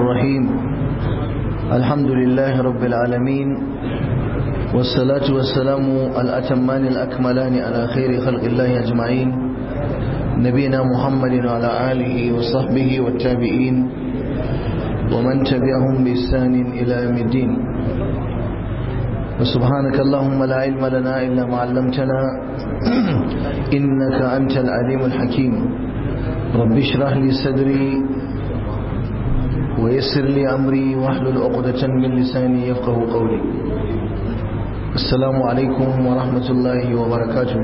الرحيم الحمد لله رب العالمين والصلاة والسلام الأتمان الأكملان على خير خلق الله أجمعين نبينا محمد وعلى آله وصحبه والتابعين ومن تبعهم بإحسان إلى يوم الدين وسبحانك اللهم لا علم لنا إلا ما علمتنا إنك أنت العليم الحكيم رب اشرح لي صدري ويسر لي أمري واحلل عقدة من لساني يفقه قولي السلام عليكم ورحمة الله وبركاته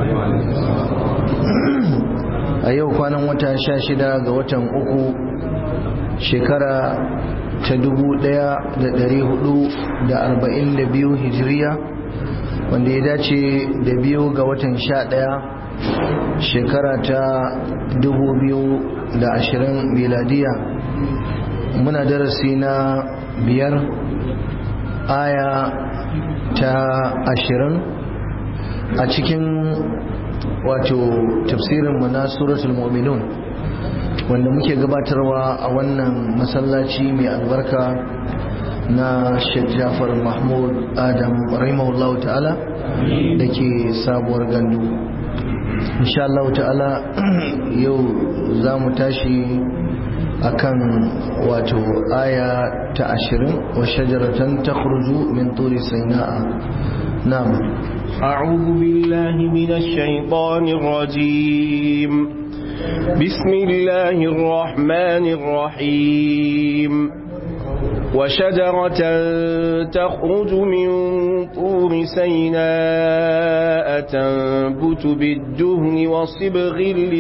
a yau kwanan wata sha shida ga watan uku shekara ta dubu daya da dari hudu da arba'in da biyu hijiriya wanda ya dace da biyu ga watan sha daya shekara ta dubu biyu da ashirin miladiya muna darasi na biyar aya ta ashirin a cikin wato tafsirin mu na suratul mu'minun wanda muke gabatarwa a wannan masallaci mai albarka na Sheikh Jafar Mahmud Adam rahimahullahu ta'ala da ke sabuwar gandu insha Allah ta'ala yau za mu tashi akan wato aya ta ashirin wa shajaratan takhruju min turi saina'a na'am أعوذ بالله من الشيطان الرجيم بسم الله الرحمن الرحيم وشجرة تخرج من طور سيناء تنبت بالدهن وصبغ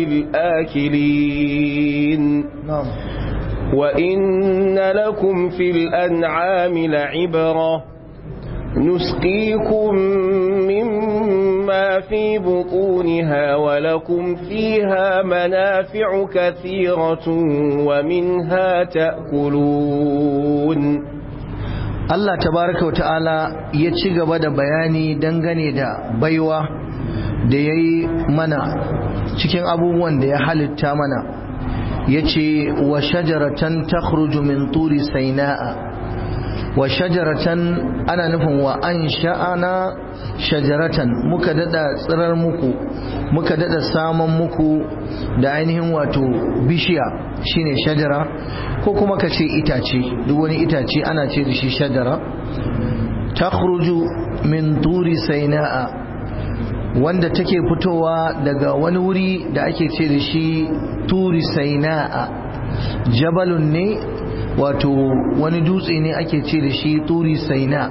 للآكلين نعم وإن لكم في الأنعام لعبرة نسقيكم مما في بطونها ولكم فيها منافع كثيرة ومنها تأكلون Allah tabaraka wata'ala ya ci gaba da bayani dangane da baiwa da ya yi mana cikin abubuwan da ya halitta mana ya ce wa shajaratan takhruju min turi saina'a wa shajaratan ana nufin wa an sha'ana shajaratan muka dada tsirar muku muka dada saman muku da ainihin wato bishiya shine shajara ko kuma ka ce itace duk wani itace ana ce da shi shajara takhruju min turi saina'a wanda take fitowa daga wani wuri da ake ce da shi turi saina'a jabalun ne wato wani dutse ne ake ce da shi turi saina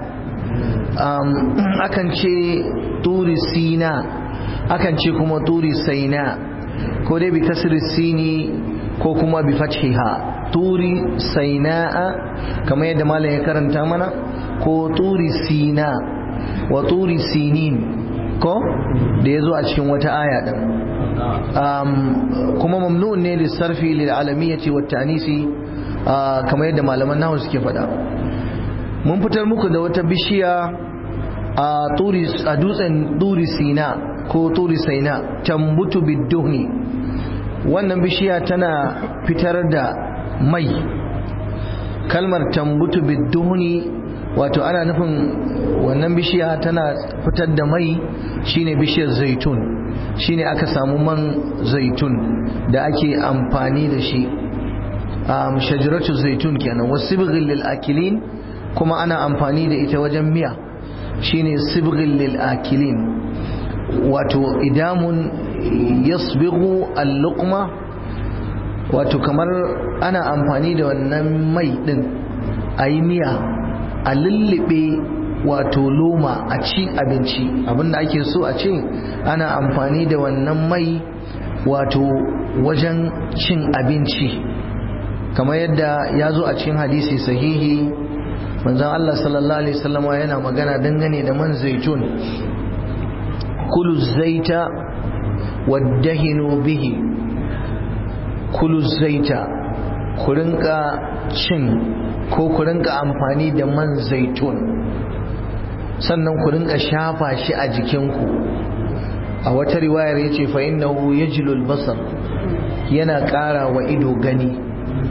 akan ce turi sina akan ce kuma turi saina ko dai bi kasri sini ko kuma bi fathiha turi saina'a kamar yadda malam ya karanta mana ko turi sina wa turi sinin ko da ya zo a cikin wata aya din kuma mamnu'un ne lissarfi lil alamiyyati wat ta'nisi kamar yadda malaman nahu suke faɗa mun fitar muku da wata bishiya a dutsen turi sina ko turi saina tambutu bidduhni wannan bishiya tana fitar da mai kalmar tambutu bidduhni wato ana nufin wannan bishiya tana fitar da mai shine bishiyar zaitun shine aka samu man zaitun da ake amfani da shi um, shajaratu zaitun kenan wasu sibghil lil akilin kuma ana amfani da ita wajen miya shine sibghil lil akilin wato idamun yasbighu al-luqma wato kamar ana amfani da wannan mai din ayi miya a lullube wato loma a ci abinci abinda ake so a ce ana amfani da wannan mai wato wajen cin abinci kamar yadda ya zo a cikin hadisi sahihi manzon Allah sallallahu alaihi wasallam yana magana dangane da man zaitun kulu zaita waddahinu bihi kulu zaita ku rinka cin ko ku rinka amfani da man zaitun sannan ku rinka shafa shi a jikinku a wata riwayar ya ce fa innahu yajlul basar yana ƙara wa ido gani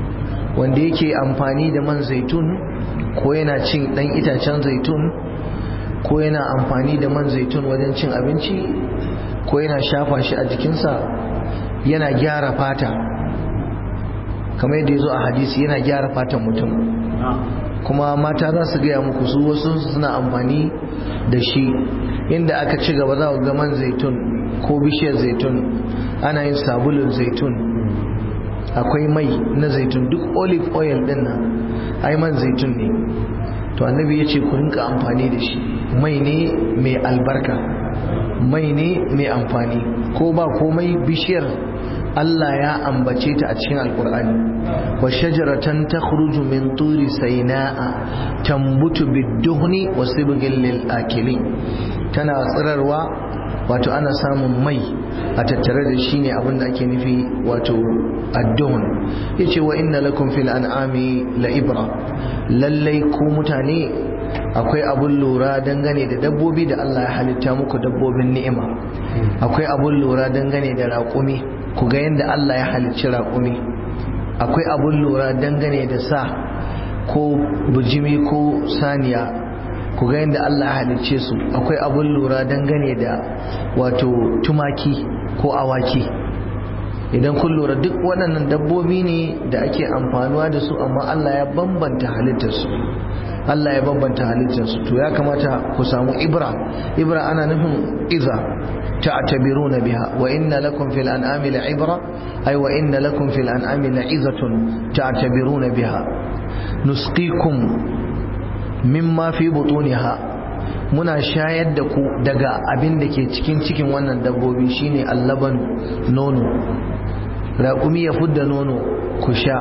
wanda yake amfani da man zaitun ko yana cin dan itacen zaitun ko yana amfani da man zaitun wajen cin abinci ko yana shafa shi a jikinsa yana gyara fata kamar yadda ya zo a hadisi yana gyara fatan mutum kuma mata za su gaya muku su wasu suna amfani da shi inda aka ci gaba za ga man zaitun ko bishiyar zaitun ana yin sabulun zaitun akwai mai na zaitun duk olive oil din nan ai man zaitun ne to annabi ya ce ku rinka amfani da shi mai ne mai albarka mai ne mai amfani ko ba komai bishiyar Allah ya ambace ta a cikin alkur'ani wa shajaratan takhruju min turi sayna'a tambutu bid-duhni wa sibghil lil akilin tana tsirarwa wato ana samun mai a tattare da shi ne abin da ake nufi wato adduhun yace wa inna lakum fil an'ami la ibra lallai ku mutane akwai abun lura dangane da dabbobi da Allah ya halitta muku dabbobin ni'ima akwai abun lura dangane da raƙumi ku ga yadda Allah ya halicci raƙumi akwai abun lura dangane da sa ko bujimi ko saniya ku ga yadda Allah ya halicce su akwai abun lura dangane da wato tumaki ko awaki idan kun lura duk waɗannan dabbobi ne da ake amfanuwa da su amma Allah ya bambanta halittarsu Allah ya bambanta halittarsu to ya kamata ku samu ibra ibra ana nufin iza ta'tabiruna biha wa inna lakum fil an'ami la'ibra ay wa inna lakum fil an'ami la'izatun ta'tabiruna biha nusqikum mimma fi butuniha muna shayar da ku daga abin da ke cikin cikin wannan dabbobi shine allaban nono raƙumi ya fudda nono ku sha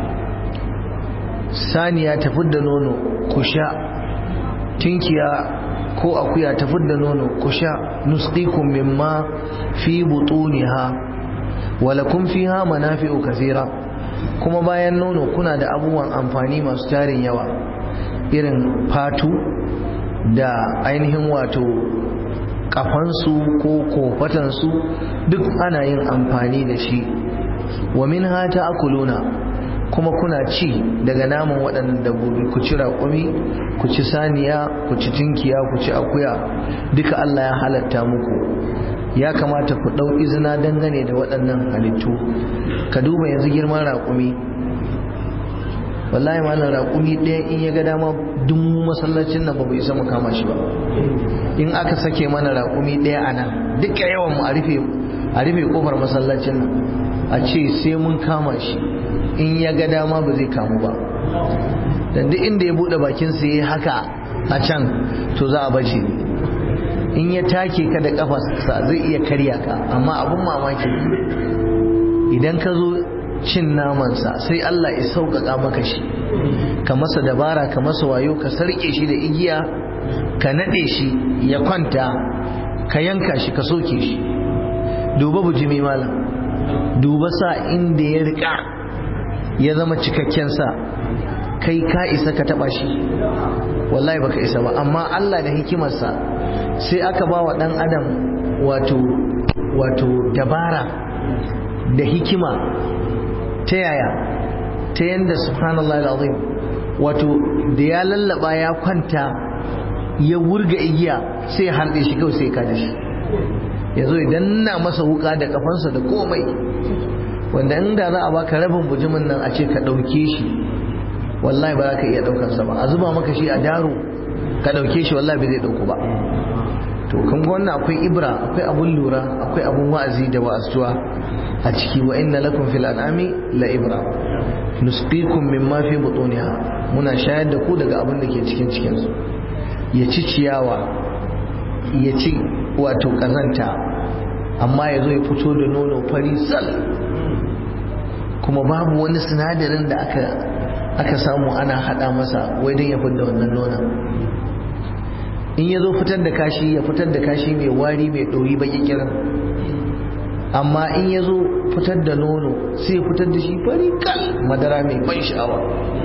saniya ta fudda nono ku sha tinkiya ko akuya ta fudda nono ku sha nusqikum mimma fi butuniha walakum fiha manafi'u kathira kuma bayan nono kuna da abubuwan amfani masu tarin yawa irin fatu da ainihin wato kafansu ko kofatansu duk ana yin amfani da shi wa min hata akuluna kuma kuna ci daga naman waɗannan dabbobi ku ci raƙumi ku ci saniya ku ci tinkiya ku ci akuya duka Allah ya halatta muku ya kamata ku ɗau izina dangane da waɗannan halittu ka duba yanzu girman raƙumi wallahi malam raƙumi ɗaya in ya ga dama duk masallacin nan ba bai isa mu kama shi ba in aka sake mana raƙumi ɗaya a nan duka yawan mu a rufe a rufe kofar masallacin nan a ce sai mun kama shi in ya ga dama ba zai kamu ba dan duk inda ya bude bakin sa yayi haka a can to za a bace in ya take ka da kafarsa zai iya karya ka amma abun mamaki idan ka zo cin namansa sai Allah ya sauƙaƙa maka shi ka masa dabara ka masa wayo ka sarƙe shi da igiya ka naɗe shi ya kwanta ka yanka shi ka soke shi duba bujimi malam duba sa inda ya riƙa ya zama cikakken sa kai ka isa ka taba shi wallahi baka isa ba amma Allah da hikimarsa sai aka ba wa dan adam wato wato dabara da hikima ta yaya ta yanda subhanallahi alazim wato da ya lallaba ya kwanta ya wurga igiya sai ya harɗe shi kawai sai ka da shi ya zo idan na masa wuka da kafansa da komai wanda inda za a baka rabin bujimin nan a ce ka ɗauke shi wallahi ba za ka iya ɗaukarsa ba a zuba maka shi a daro ka ɗauke shi wallahi bai zai ɗauku ba to kan wannan akwai ibra akwai abun lura akwai abun wa'azi da wa'azuwa a ciki wa inna lakum fil an'ami la ibra nusqikum mimma fi butuniha muna shayar da ku daga abin da ke cikin cikin su ya ci ciyawa ya ci wato kazanta amma ya zo ya fito da nono fari sal kuma babu wani sinadarin da aka aka samu ana hada masa wai don ya fitar da wannan nonon in ya zo fitar da kashi ya fitar da kashi mai wari mai ɗori baki kiran amma in ya zo fitar da nono sai fitar da shi fari kal madara mai ban sha'awa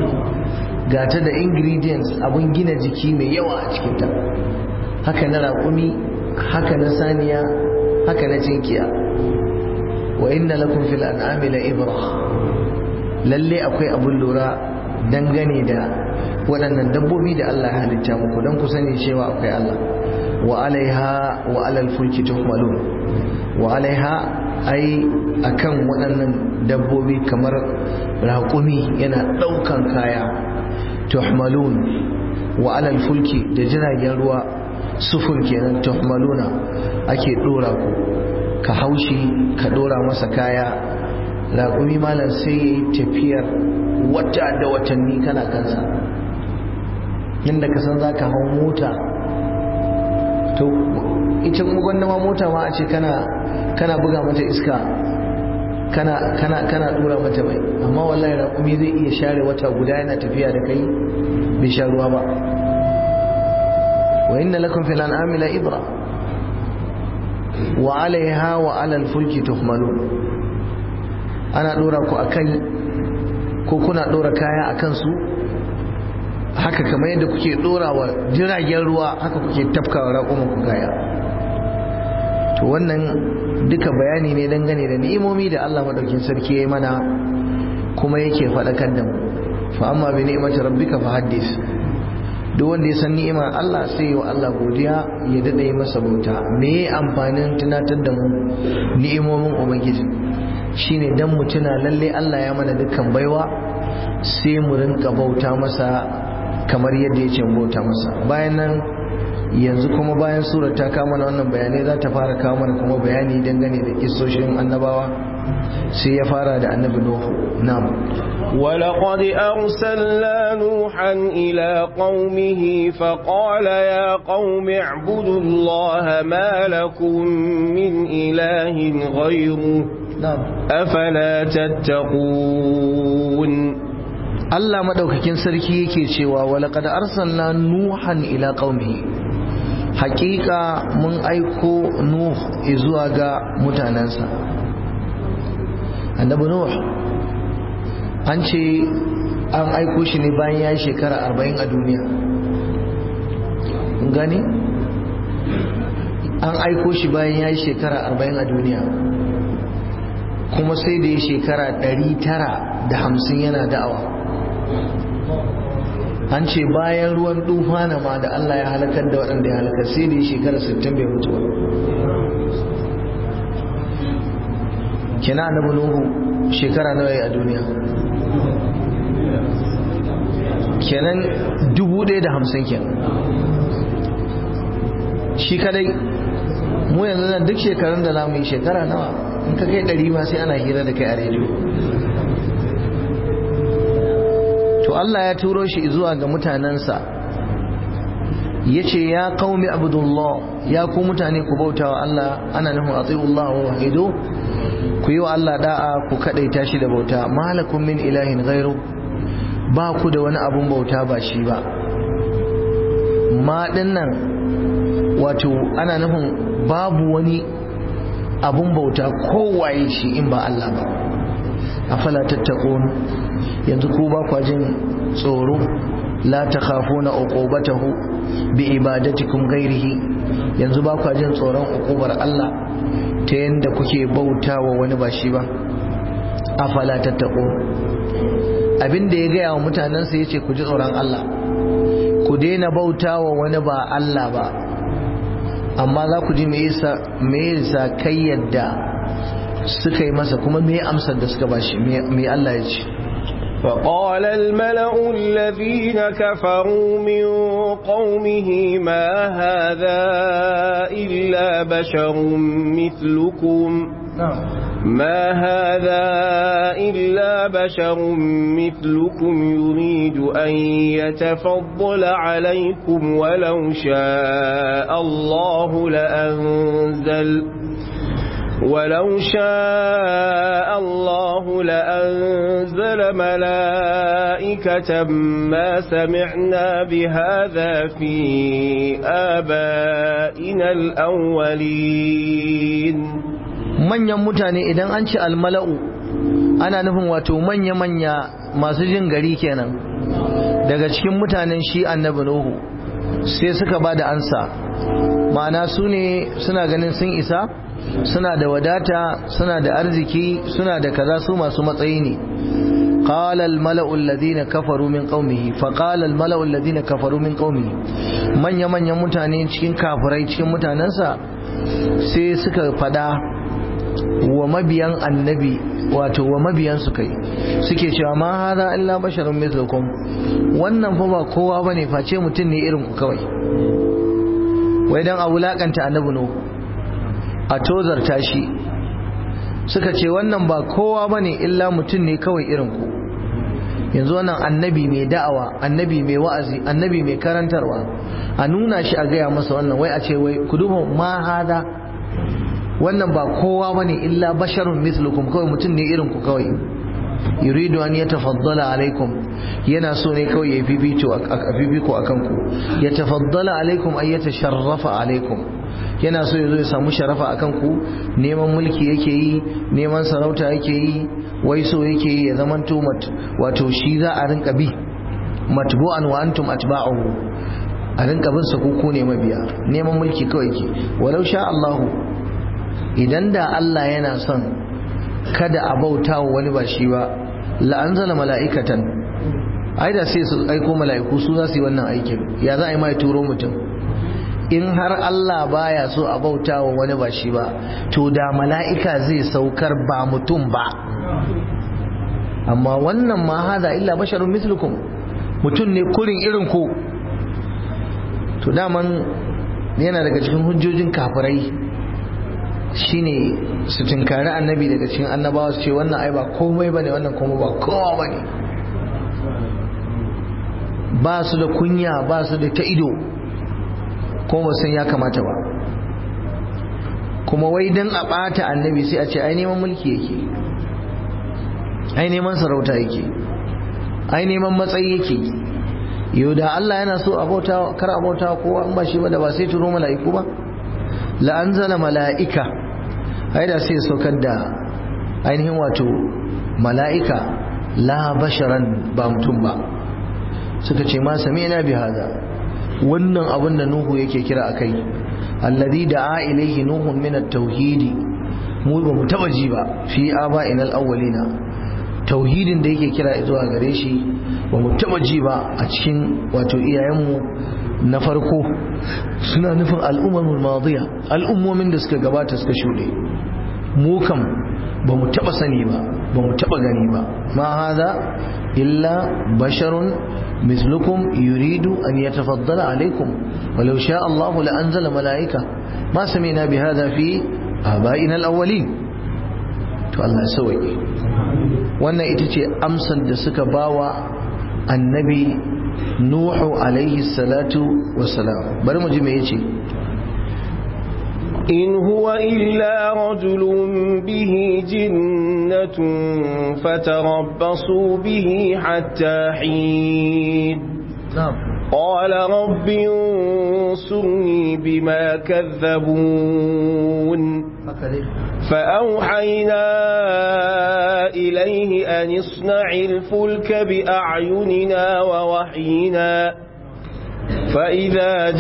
gata da ingredients abun gina jiki mai yawa a cikinta haka na raƙumi haka na saniya haka na cinkiya wa inna lakum fil an'ami la ibra lalle akwai abun lura dangane da waɗannan dabbobi da Allah ya halitta muku don ku sani cewa akwai Allah wa alaiha wa alal fulki tuhmalun wa alaiha ai akan waɗannan dabbobi kamar raƙumi yana ɗaukan kaya tuhmalun wa alal fulki da jiragen ruwa sufur kenan tuhmaluna ake ɗora ku ka haushi ka ɗora masa kaya raƙumi malam sai ya yi tafiyar wata da watanni kana kansa yadda ka san za ka hau mota to ita gwanda ma mota ma a ce kana kana buga mata iska kana kana kana dura mata mai amma wallahi raƙumi zai iya share wata guda yana tafiya da kai bai sha ruwa ba wa inna lakum fil an'ami la ibra wa alaiha wa ala al fulki tuhmalun ana dora ku akan ko kuna dora kaya akan su haka kamar yadda kuke dora wa jiragen ruwa haka kuke tafkawa raƙuman ku kaya to wannan duka bayani ne dangane da ni'imomi da Allah madaukin sarki ya yi mana kuma yake faɗakar da mu fa amma bi ni'imati rabbika fa haddis duk wanda ya san ni'imar Allah sai wa Allah godiya ya dade yi masa bauta me amfanin tunatar da mu ni'imomin ubangiji shine dan mu tuna lalle Allah ya mana dukkan baiwa sai mu rinka bauta masa kamar yadda ya ce bauta masa bayan nan yanzu kuma bayan surar ta kama mana wannan bayanai za ta fara kawo mana kuma bayani dangane da kisoshin annabawa sai ya fara da annabi nuhu na'am ولقد أرسلنا نوحا إلى قومه فقال يا قوم اعبدوا الله ما لكم من إله غيره na'am أفلا تتقون Allah madaukakin sarki yake cewa walaqad arsalna nuhan ila qaumihi hakika mun aiko nuh zuwa ga mutanansa annabi nuh an ce an aiko shi ne bayan ya yi shekara 40 a duniya Kun gani an aiko shi bayan ya yi shekara 40 a duniya kuma sai da ya shekara 950 yana da'awa an ce bayan ruwan tufana ma da Allah ya halakar da waɗanda ya halakar sai da ya shekara 60 bai mutu ba kina annabi nuhu shekara nawa yayi a duniya kenan 1050 kenan shi kadai mu yanzu nan duk shekarun da zamu yi shekara nawa in ka kai 100 ma sai ana hira da kai a rediyo to Allah ya turo shi zuwa ga mutanensa ya ce ya qaumi abdullah ya ku mutane ku bauta wa Allah ana nufin atiullah wa wahidu ku yi wa Allah da'a ku kadaita shi da bauta malakum min ilahin ghairu ba ku da wani abun bauta ba shi ba ma dinnan wato ana nufin babu wani abun bauta kowaye shi in ba Allah ba afala tattaqun yanzu ku ba kwa jin tsoro la takhafuna uqubatahu bi ibadatikum ghairihi yanzu ba kwa jin tsoron uqubar Allah ta yanda kuke bautawa wani ba shi ba afala tattaqun abinda ya gaya wa mutanensa yace ku ji tsoron Allah ku daina bautawa wani ba Allah ba amma za ku ji me yasa me yasa kai yadda suka yi masa kuma me amsar da suka bashi me Allah ya ce فقال الملأ الذين كفروا من قومه ما هذا إلا بشر مثلكم ما هذا إلا بشر مثلكم يريد أن يتفضل عليكم ولو شاء الله لأنزل ولو شاء الله لأنزل ملائكة ما سمعنا بهذا في آبائنا الأولين manyan mutane idan an ci almala'u ana nufin wato manya-manya masu jin gari kenan daga cikin mutanen shi annabi nuhu sai suka ba da ansa ma'ana su ne suna ganin sun isa suna da wadata suna da arziki suna da kaza su masu matsayi ne قال الملأ الذين كفروا من قومه فقال الملأ الذين كفروا من قومه من يمن يمتاني cikin kafirai cikin mutanansa sai suka fada wa mabiyan annabi wato wa mabiyan su kai suke cewa ma hada illa basharun mithlukum wannan fa ba kowa bane face mutum ne irin ku kawai wai dan a wulakanta annabi no a tozarta shi suka ce wannan ba kowa bane illa mutum ne kawai irin ku yanzu wannan annabi mai da'awa annabi mai wa'azi annabi mai karantarwa a nuna shi a gaya masa wannan wai a ce wai ku duba ma hada wannan ba kowa bane illa basharun mislukum kawai mutum ne irin ku kawai yuridu an yatafaddala alaikum yana so ne kawai ya fifito a fifiko akan ku yatafaddala alaikum ay yatasharrafa alaikum yana so ya zo ya samu sharafa akan ku neman mulki yake yi neman sarauta yake yi wai so yake yi ya zamanto wato shi za a rinka bi matbu'an wa antum atba'uhu a rinka bin sa ku ne mabiya neman mulki kawai ke walau sha Allahu idan da Allah yana son kada a bauta wa wani ba shi ba la'anzala mala'ikatan ai da sai su aiko mala'iku su za su yi wannan aikin ya za a yi mai turo mutum in har Allah baya so a bauta wa wani ba shi ba to da mala'ika zai saukar ba mutum ba amma wannan ma hada illa basharun mislukum mutum ne kurin irin ku to daman yana daga cikin hujjojin kafirai shine su tinkari annabi daga cikin annabawa su ce wannan ai ba komai bane wannan kuma ba kowa bane ba su da kunya ba su da ta ido kuma ba san ya kamata ba kuma wai dan a bata annabi sai a ce ai neman mulki yake ai neman sarauta yake ai neman matsayi yake yau da Allah yana so a bauta kar a bauta kowa in ba shi ba da ba sai turo mala'iku ba la anzala mala'ika ai da sai saukar da ainihin wato mala'ika la basharan ba mutum ba suka ce ma sami'na bi hada wannan abin da Nuhu yake kira akai alladhi da'a ilayhi nuhun min at-tauhidi mu ba mu taba ji ba fi aba'ina al-awwalina tauhidin da yake kira zuwa gare shi ba mu taba ji ba a cikin wato iyayenmu na farko suna nufin al'ummar madiya al'ummomin da suka gabata suka shuɗe mu kam ba mu taba sani ba ba mu taba gani ba ma hada illa basharun mislukum yuridu an yatafaddala alaikum walau sha Allah la anzala malaika ma sami'na bi hada fi aba'ina al-awwalin to Allah ya sauke wannan ita ce amsar da suka bawa annabi nuhu alaihi salatu wassalam bari mu ji me yace إن هو إلا رجل به جنة فتربصوا به حتى حين نعم قال رب انصرني بما كذبون فأوحينا إليه أن اصنع الفلك بأعيننا ووحينا فإذا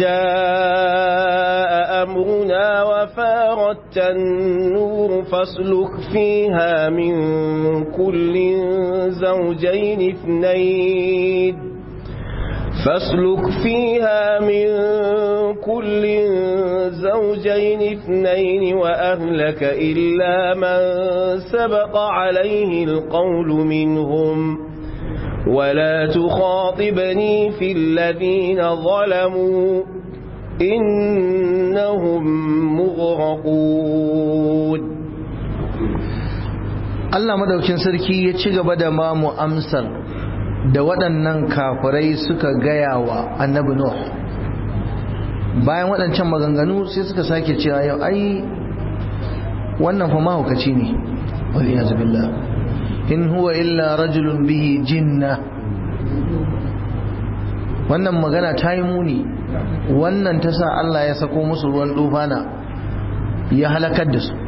جاء أمرنا وفارت النور فاسلك فيها من كل زوجين اثنين فاسلك فيها من كل زوجين اثنين وأهلك إلا من سبق عليه القول منهم ولا تخاطبني في الذين ظلموا إنهم مغرقون Allah madaukin sarki ya ci gaba da ma mu amsar da waɗannan kafirai suka gaya wa annabi Nuh bayan waɗancan maganganu sai suka sake cewa yau ai wannan fa mahaukaci ne wal iyaz billah in huwa illa rajulun bihi jinna wannan magana ta yi muni wannan ta sa Allah ya sako musu ruwan dufana ya halakar da su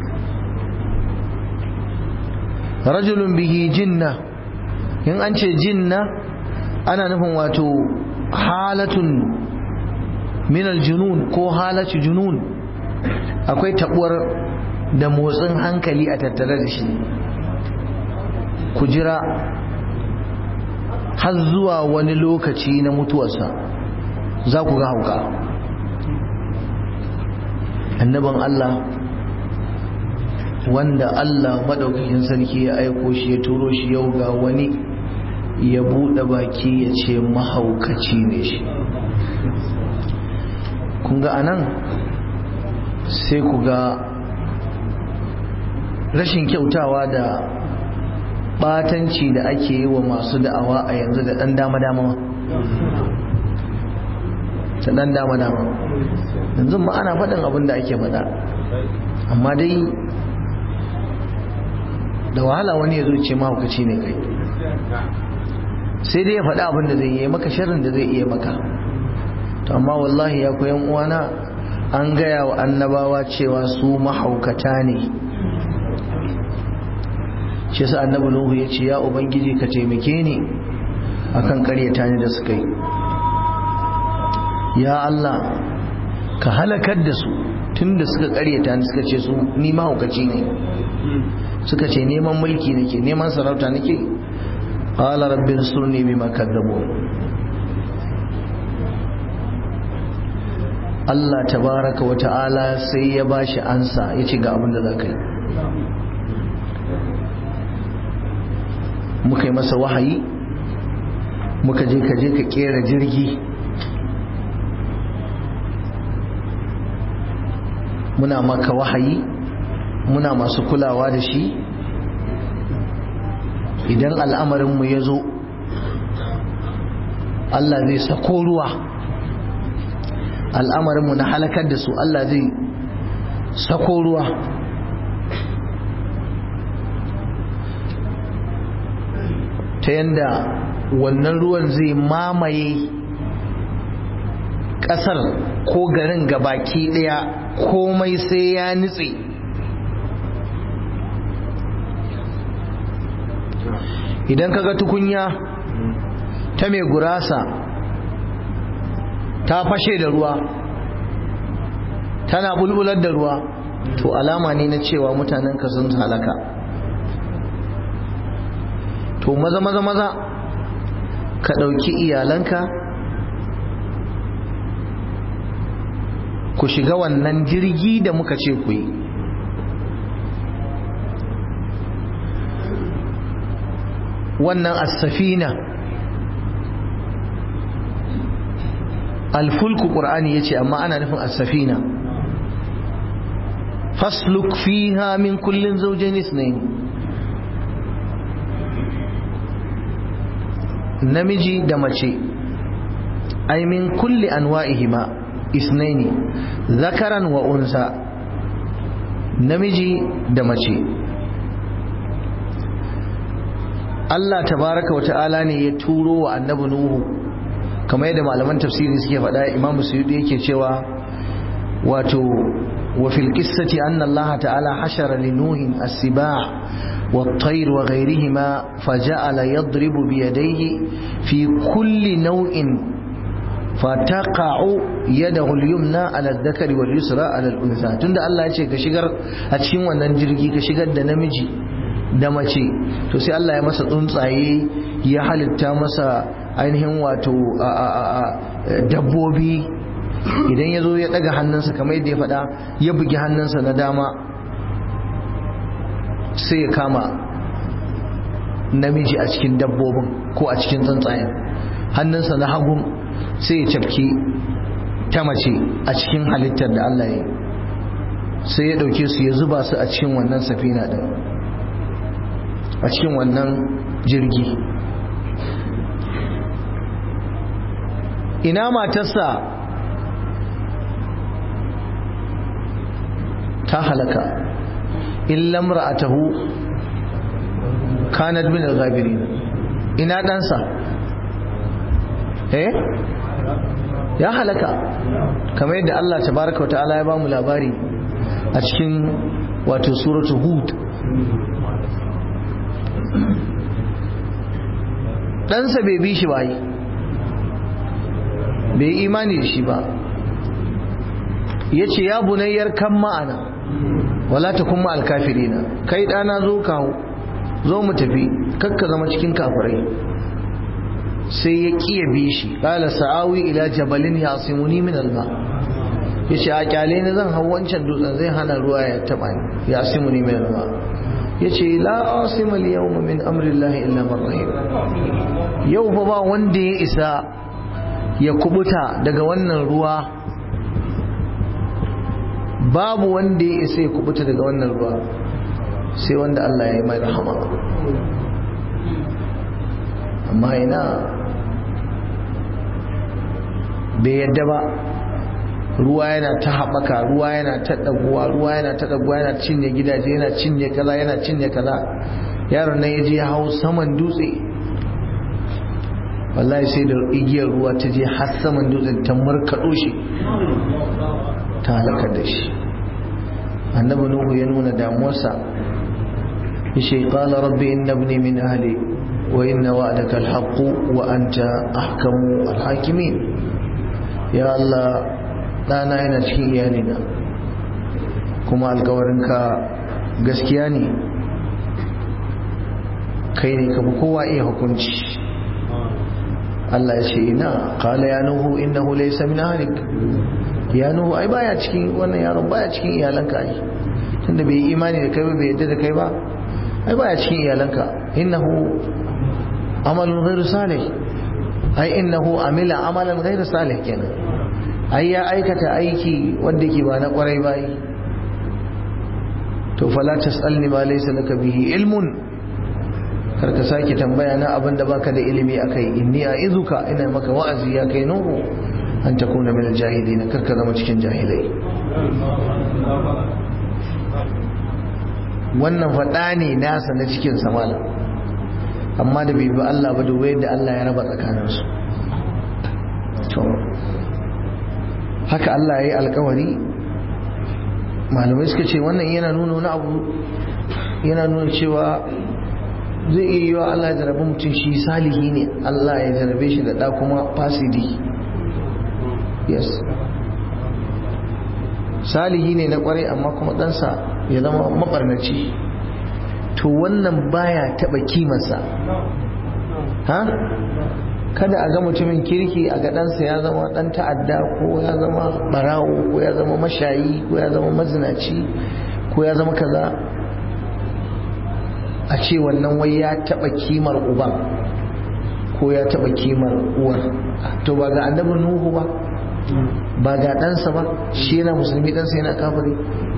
rajulun bihi jinna in an ce jinna ana nufin wato halatun minal junun ko halatu junun akwai tabuwar da motsin hankali a tattare da shi ku jira har zuwa wani lokaci na mutuwarsa za ku ga hauka annaban Allah wanda Allah maɗaukakin sarki ya aiko shi ya turo shi yau ga wani ya buɗe baki ya ce mahaukaci ne shi kun ga anan sai ku ga rashin kyautawa da batanci da ake yi wa masu da'awa a yanzu da ɗan dama-dama ta ɗan dama-dama yanzu ma ana faɗin abin da ake faɗa amma dai da wahala wani ya zo ce mahaukaci ne kai sai dai ya faɗi abin da zai yi maka sharrin da zai iya maka to amma wallahi ya koyan uwana an gaya wa annabawa cewa su mahaukata ne shi sa annabi nuhu ya ce ya ubangiji ka taimake ni akan karyata ni da suka yi ya Allah ka halakar da su tunda suka karyata ni suka ce su ni mahaukaci ne suka ce neman mulki nake neman sarauta nake qala rabbi ansurni bima kadzabu Allah tabaraka wa ta'ala sai ya bashi ansa yace ga abin da zaka yi muka yi masa wahayi muka je ka je ka kera jirgi muna maka wahayi muna masu kulawa da shi idan al'amarinmu ya zo Allah zai sako ruwa al'amarinmu na halakar da su Allah zai sako ruwa ta yanda wannan ruwan zai mamaye ƙasar ko garin gabaki ɗaya komai sai ya nutse idan kaga tukunya ta mai gurasa ta fashe da ruwa tana bulbular da ruwa to alama ne na cewa mutanen ka sun halaka to maza maza maza ka ɗauki iyalanka ku shiga wannan jirgi da muka ce ku yi wannan as-safina alfulku qur'ani yace amma ana nufin as-safina fasluk fiha min kullin zawjayn ithnayn namiji da mace ay min kulli anwa'ihima ithnayn zakaran wa unsa namiji da mace Allah tabaraka wa ta'ala ne ya turo wa annabi Nuhu kamar yadda malaman tafsiri suke faɗa Imam Suyuti yake cewa wato wa fil qissati anna Allah ta'ala hashara li Nuhin as-sibah wat-tayr wa ghayrihima faja'ala yadribu bi yadayhi fi kulli naw'in fataqa'u yadahu al-yumna ala adh-dhakari wal-yusra ala al-untha tunda Allah ya ce ka shigar a cikin wannan jirgi ka shigar da namiji da mace to sai Allah ya masa tsuntsaye ya halitta masa ainihin wato dabbobi idan ya zo ya daga hannunsa kamar yadda ya faɗa ya bugi hannunsa na dama sai ya kama namiji a cikin dabbobin ko a cikin tsuntsayen hannunsa na hagun sai ya cafki ta mace a cikin halittar da Allah ya yi sai ya ɗauke su ya zuba su a cikin wannan safina ɗin a cikin wannan jirgi ina matarsa ta halaka illam ra'atahu kanat min al-ghabirin ina ɗansa eh ya halaka kamar yadda Allah tabaraka wa ta'ala ya bamu labari a cikin wato suratul hud ɗansa bai bi shi ba yi bai imani da shi ba ya ce ya bunayyar kan ma'ana wala ta kuma alkafirina kai ɗana zo kawo zo mu tafi kakka zama cikin kafirai sai ya kiya bi shi qala sa'awi ila jabalin yasimuni min alma yace a kyale ne zan hau wancan dutsen zai hana ruwa ya taba ni yasimuni min alma yace la asima al yawma min amri llahi illa man rahim yau fa ba wanda ya isa ya kubuta daga wannan ruwa babu wanda ya isa ya kubuta daga wannan ruwa sai wanda Allah ya yi mai rahama amma ina bai yadda ba ruwa yana ta haɓaka ruwa yana ta ɗaguwa ruwa yana ta ɗaguwa yana cinye gidaje yana cinye kaza yana cinye kaza yaron nan ya je ya hau saman dutse wallahi sai da igiyar ruwa ta je har saman dutsen ta markaɗo shi ta halakar da shi annabi nuhu ya nuna damuwarsa yace qala rabbi inna ibni min ahli wa inna wa'daka alhaq wa anta ahkamu alhakimin ya allah dana yana cikin iyalina kuma alkawarinka gaskiya ne kai ne ka fi kowa iya hukunci Allah ya ce ina qala ya nuhu innahu laysa min ahlik ya nuhu ai baya cikin wannan yaron baya cikin iyalanka ai tunda bai yi imani da kai ba bai yadda da kai ba ai baya cikin iyalanka innahu amalun ghairu salih ai innahu amila amalan ghairu salih kenan ai ya aikata aiki wanda ke ba na kwarai ba yi to fala tasalni ma laysa laka bihi ilmun karka sake tambaya na abin da baka da ilimi akai inni a'izuka ina maka wa'azi ya kai nuhu an takuna min al-jahilin karka zama cikin jahilai wannan faɗa ne nasa na cikin samala amma da bai bi Allah ba dubai yadda Allah ya raba tsakaninsu to haka Allah ya yi alkawari malamai suka ce wannan yana nuna wani abu yana nuna cewa zai iya yi wa Allah ya jarabe mutum shi salihi ne Allah ya jarabe shi da ɗa kuma fasidi yes salihi ne na kwarai amma kuma ɗansa ya zama mabarnaci to wannan baya taɓa kimarsa ha kada a ga mutumin kirki a ga ɗansa ya zama ɗan ta'adda ko ya zama ɓarawo ko ya zama mashayi ko ya zama mazinaci ko ya zama kaza a ce wannan wai ya taɓa kimar uban ko ya taɓa kimar uwar to ba ga annabin nuhu ba ba ga ɗansa ba shi yana musulmi ɗansa yana kafiri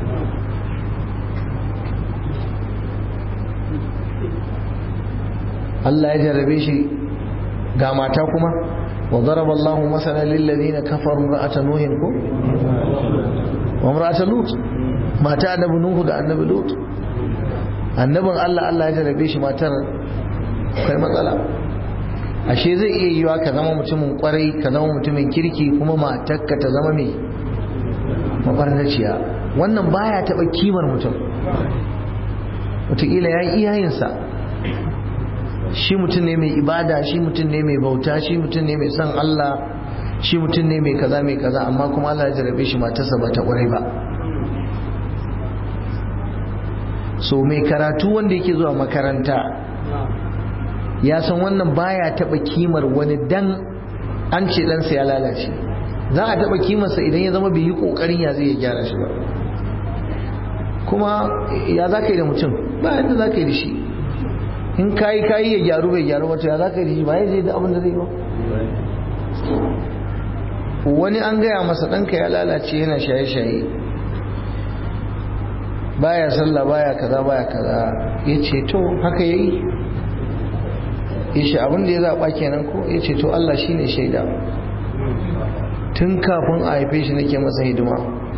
Allah ya jarrabe shi ga mata kuma wa daraba Allah masalan lil ladina kafaru ra'ata nuhin ko wa imra'ata lut mata annabi nuhu da annabi lut annabin Allah Allah ya jarrabe shi matar kai matsala ashe zai iya yiwa ka zama mutumin kwarai ka zama mutumin kirki kuma matarka ta zama mai mabarnaciya wannan baya taba kimar mutum wataƙila ya yi iyayensa shi mutum ne mai ibada shi mutum ne mai bauta shi mutum ne mai son Allah shi mutum ne mai kaza mai kaza amma kuma Allah ya jarabe shi matarsa ba ta kwarai ba so mai karatu wanda yake zuwa makaranta ya san wannan baya taba kimar wani dan an ce ɗansa ya lalace za a taba kimarsa idan ya zama bai yi ƙoƙarin ya zai ya gyara shi ba kuma ya za ka yi da mutum ba yadda za ka yi da shi in kayi kayi ya gyaru bai gyaru wata ya za ka yi da shi ba ya je da abin da zai ba wani an gaya masa ɗanka ya lalace yana shaye-shaye baya sallah baya kaza baya kaza ya ce to haka ya yi ya ce abin da ya zaɓa kenan ko ya ce to Allah shi ne shaida tun kafin a haife shi nake masa hidima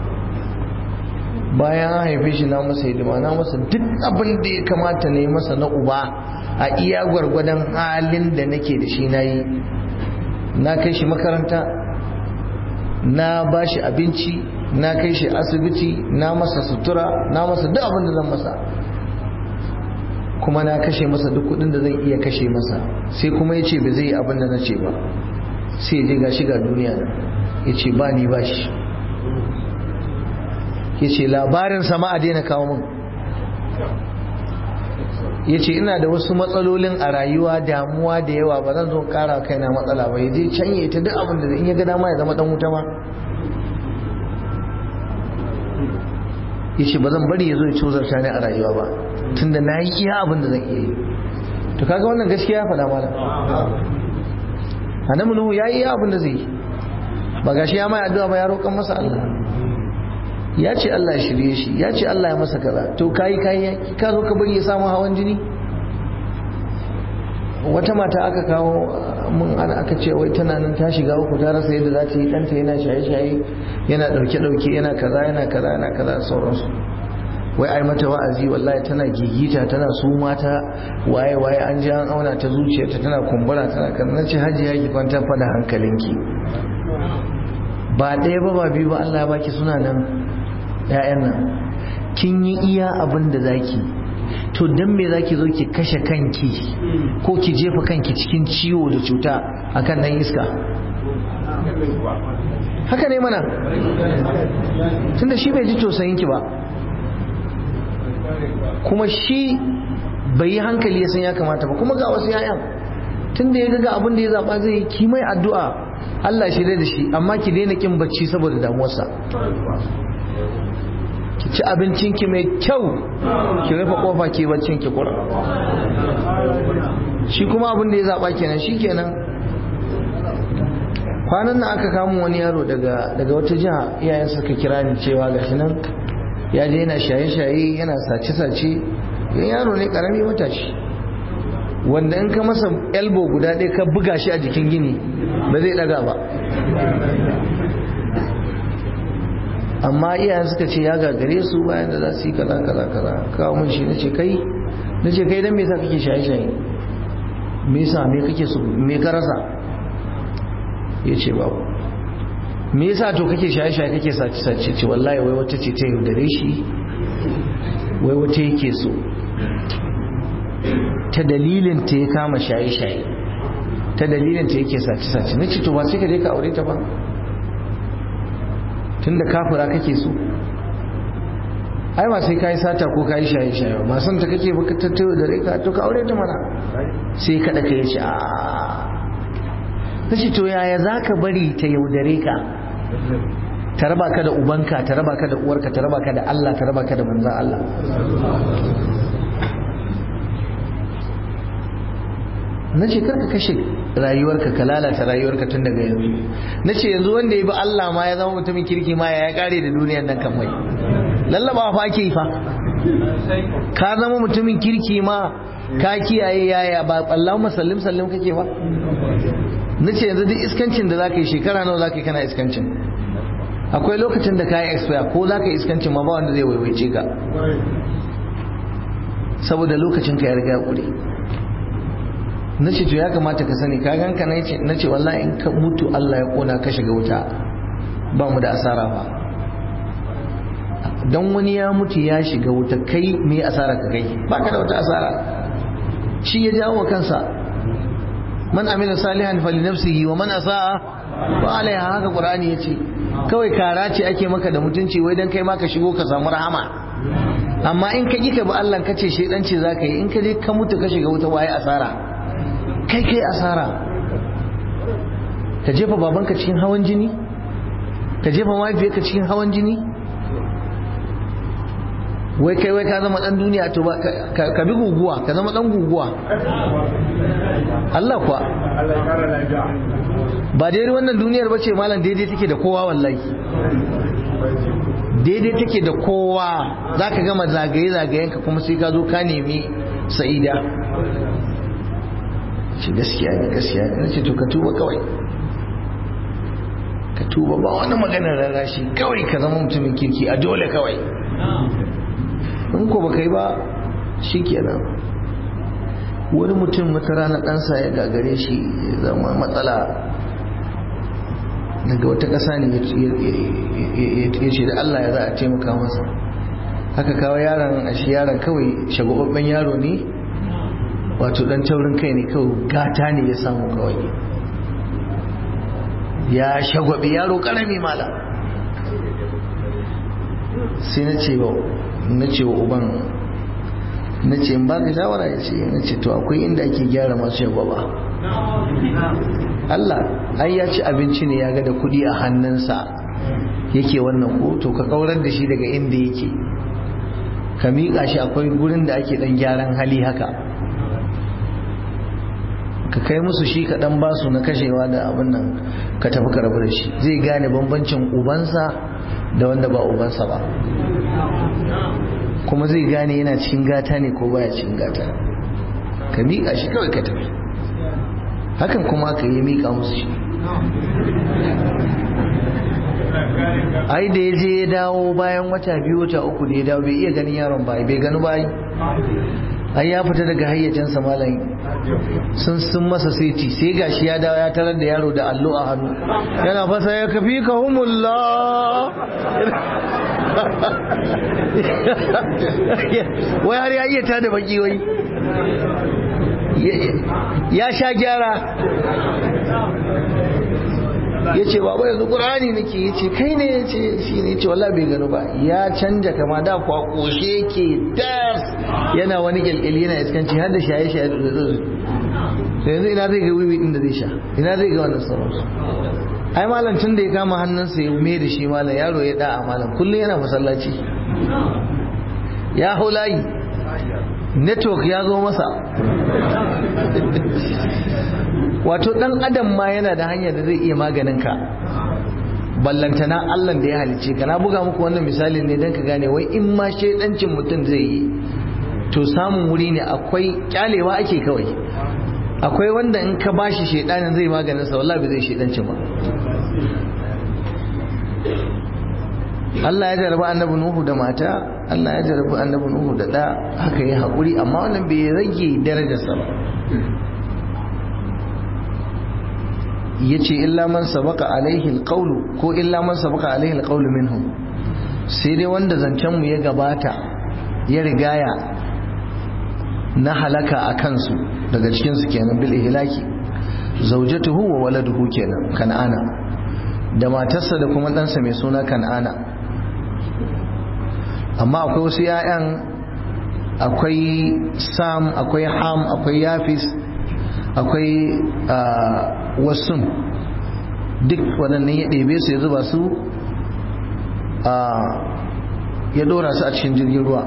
bayan an haife shi na masa hidima na masa duk abin da ya kamata na yi masa na uba a iya gwargwadon halin da nake da shi na yi na kai shi makaranta na ba shi abinci na kai shi asibiti na masa sutura na masa duk abin da zan masa kuma na kashe masa duk kudin da zan iya kashe masa sai kuma ya ce ba zai yi abin da na ce ba sai je ga shiga duniya nan ya ce ba ni ba shi ya ce labarin sama a daina kawo min ya ce ina da wasu matsalolin a rayuwa damuwa da yawa ba zan zo kara kaina matsala ba ya je can ya ta duk abin da in ya ga dama ya zama dan wuta ma ya ce ba zan bari ya zo ya cozarta ni a rayuwa ba tunda na yi iya abin da zan iya yi to kaga wannan gaskiya ya faɗa mana annabi nuhu ya yi iya abin da zai yi ba gashi ya mai addu'a ba ya roƙan masa Allah ya ce Allah ya shirye shi ya ce Allah ya masa kaza to kayi kayi ka zo ka bari ya samu hawan jini wata mata aka kawo mun ana aka ce wai tana nan ta shiga uku ta rasa yadda za ta yi ɗanta yana shaye-shaye yana ɗauke-ɗauke yana kaza yana kaza yana kaza sauransu wai ai mata wa'azi wallahi tana gigita tana su mata waye waye an ji an auna ta zuciyarta tana kumbura tana kan na ce hajiya ki kwantar fa da hankalinki ba ɗaya ba ba biyu ba Allah ya baki suna nan ƴaƴan nan kin yi iya abin da zaki to dan me zaki zo ki kashe kanki ko ki jefa kanki cikin ciwo da cuta akan dan iska haka ne mana tunda shi bai ji tausayin ki ba kuma shi bai yi hankali ya san ya kamata ba kuma ga wasu yayan tunda ya ga abin da ya zaba zai ki mai addu'a Allah shi da shi amma ki daina kin bacci saboda damuwarsa ki ci abincinki mai kyau ki rufe kofa ki baccin ki kura shi kuma abin da ya zaba kenan shi kenan kwanan nan aka kamo wani yaro daga daga wata jiha iyayen suka kira ni cewa gashi nan ya je yana shaye-shaye yana sace-sace yan yaro ne karami matashi wanda in ka masa elbow guda ɗaya ka buga shi a jikin gini ba zai ɗaga ba amma iyayen suka ce ya gagare su bayan da za su yi kaza kaza kaza kawo mun shi nace kai nace kai dan me yasa kake shaye shaye me yasa me kake so me ka rasa yace babu me yasa to kake shaye shaye kake sace sace ce wallahi wai wata ce ta yaudare shi wai wata yake so ta dalilin ta ya kama shaye shaye ta dalilin ta yake sace sace nace to ba sai ka je ka aure ta ba tunda kafira kake so ai ba sai kai sata ko kai shaye shaye ba san ta kake baka tattayo da rika to ka aure ta mana sai kada ka yace a kace to yaya zaka bari ta yaudare ka ta raba ka da ubanka ta raba ka da uwarka ta raba ka da Allah ta raba ka da manzon Allah na ce karka kashe rayuwarka ka lalata rayuwarka tun daga yanzu na ce yanzu wanda ya bi Allah ma ya zama mutumin kirki ma ya kare da duniyar nan kan mai lallaba fa ake yi fa ka zama mutumin kirki ma ka kiyaye yaya ba Allah masallim sallim kake ba na ce yanzu duk iskancin da zaka yi shekara nawa zaka yi kana iskancin akwai lokacin da ka yi expire ko zaka yi iskancin ma ba wanda zai waiwaice ka saboda lokacin ka ya riga kure na ce to ya kamata ka sani ka ganka na ce wallahi in ka mutu Allah ya kona ka shiga wuta ba mu da asara ba don wani ya mutu ya shiga wuta kai me asara ka kai ba ka da wata asara shi ya jawo kansa man amila salihan fali nafsihi wa man asaa wa alaiha haka qur'ani yace kawai kara ce ake maka da mutunci wai dan kai ma ka shigo ka samu rahama amma in ka ka bi Allah ka ce shedanci zaka yi in ka je ka mutu ka shiga wuta waye asara kai kai asara ka jefa babanka cikin hawan jini ka jefa mahaifiyarka cikin hawan jini wai kai wai ka zama dan duniya to ka bi guguwa ka zama dan guguwa Allah kuwa ba daidai wannan duniyar bace malam daidai take da kowa wallahi daidai take da kowa zaka gama zagaye zagayenka kuma sai ka zo ka nemi sa'ida ce gaskiya ne gaskiya ne ce to ka tuba kawai ka tuba ba wani maganar rarashi kawai ka zama mutumin kirki a dole kawai in ko baka yi ba shi kenan wani mutum wata rana ɗansa ya gagare shi ya zama matsala daga wata ƙasa ne ya ce da Allah ya za a taimaka masa haka kawo yaron a shi yaron kawai shagwababben yaro ne wato dan taurin kai ne kawai gata ne ya samu kawai ya shagwabi yaro karami mala sai na ce wa na ce wa uban na ce in ba ka shawara ya ce na ce to akwai inda ake gyara masu shagwaba Allah ai ya ci abinci ne ya ga da kudi a hannunsa yake wannan ko to ka kaurar da shi daga inda yake ka miƙa shi akwai gurin da ake dan gyaran hali haka ka kai musu shi ka dan basu na kashewa da abin nan ka tafi ka rabu da shi zai gane bambancin ubansa da wanda ba ubansa ba kuma zai gane yana cikin gata ne ko baya cikin gata ka miƙa shi kawai ka tafi hakan kuma ka yi miƙa musu shi ai da ya je ya dawo bayan wata biyu wata uku da ya dawo bai iya ganin yaron ba bai gani ba ai ya fita daga hayyacinsa malam sun sun masa saiti sai gashi ya dawo ya tarar da yaro da allo a hannu yana fasa ya kafi ka humullah wai har ya iya ta da baki wai ya sha gyara ya ce baba yanzu ƙur'ani nake ya ce kai ne ya ce shi ne ce wallah bai gano ba ya canja kama da kwa ƙoshe ke das yana wani ƙyalƙyali yana iskanci har da shaye-shaye da zuzu yanzu ina zai ga wiwi ɗin da zai sha ina zai ga wannan sauransu ai malam tun da ya kama hannunsa ya ume da shi malam yaro ya da'a malam kullum yana masallaci ya hau layi network ya zo masa wato dan adam ma yana da hanyar da zai iya maganin ka ballantana Allah da ya halice ka na buga muku wannan misali ne don ka gane wai in ma shaidancin mutum zai yi to samun wuri ne akwai kyalewa ake kawai akwai wanda in ka bashi shaidanin zai maganin sa wallahi bai zai shaidancin ba Allah ya jarabi annabi Nuhu da mata Allah ya jarabi annabi Nuhu da da haka yi haƙuri amma wannan bai rage darajarsa ba yace illa man sabaka alaihi alqawlu ko illa man sabaka alaihi alqawlu minhum sai dai wanda zancen mu ya gabata ya rigaya na halaka a kansu daga cikin su kenan bil ihlaki zawjatuhu wa waladuhu kenan kan'ana da matarsa da kuma ɗansa mai suna kan'ana amma akwai wasu 'ya'yan akwai sam akwai ham akwai yafis akwai wasun duk waɗannan ya ɗebe su ya zuba su ya ɗora su a cikin jirgin ruwa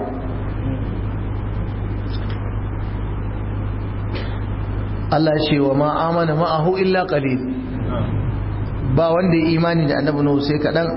Allah ce wa ma'amana ma'ahu illa qalil ba wanda ya imani da annabi Nuhu sai kaɗan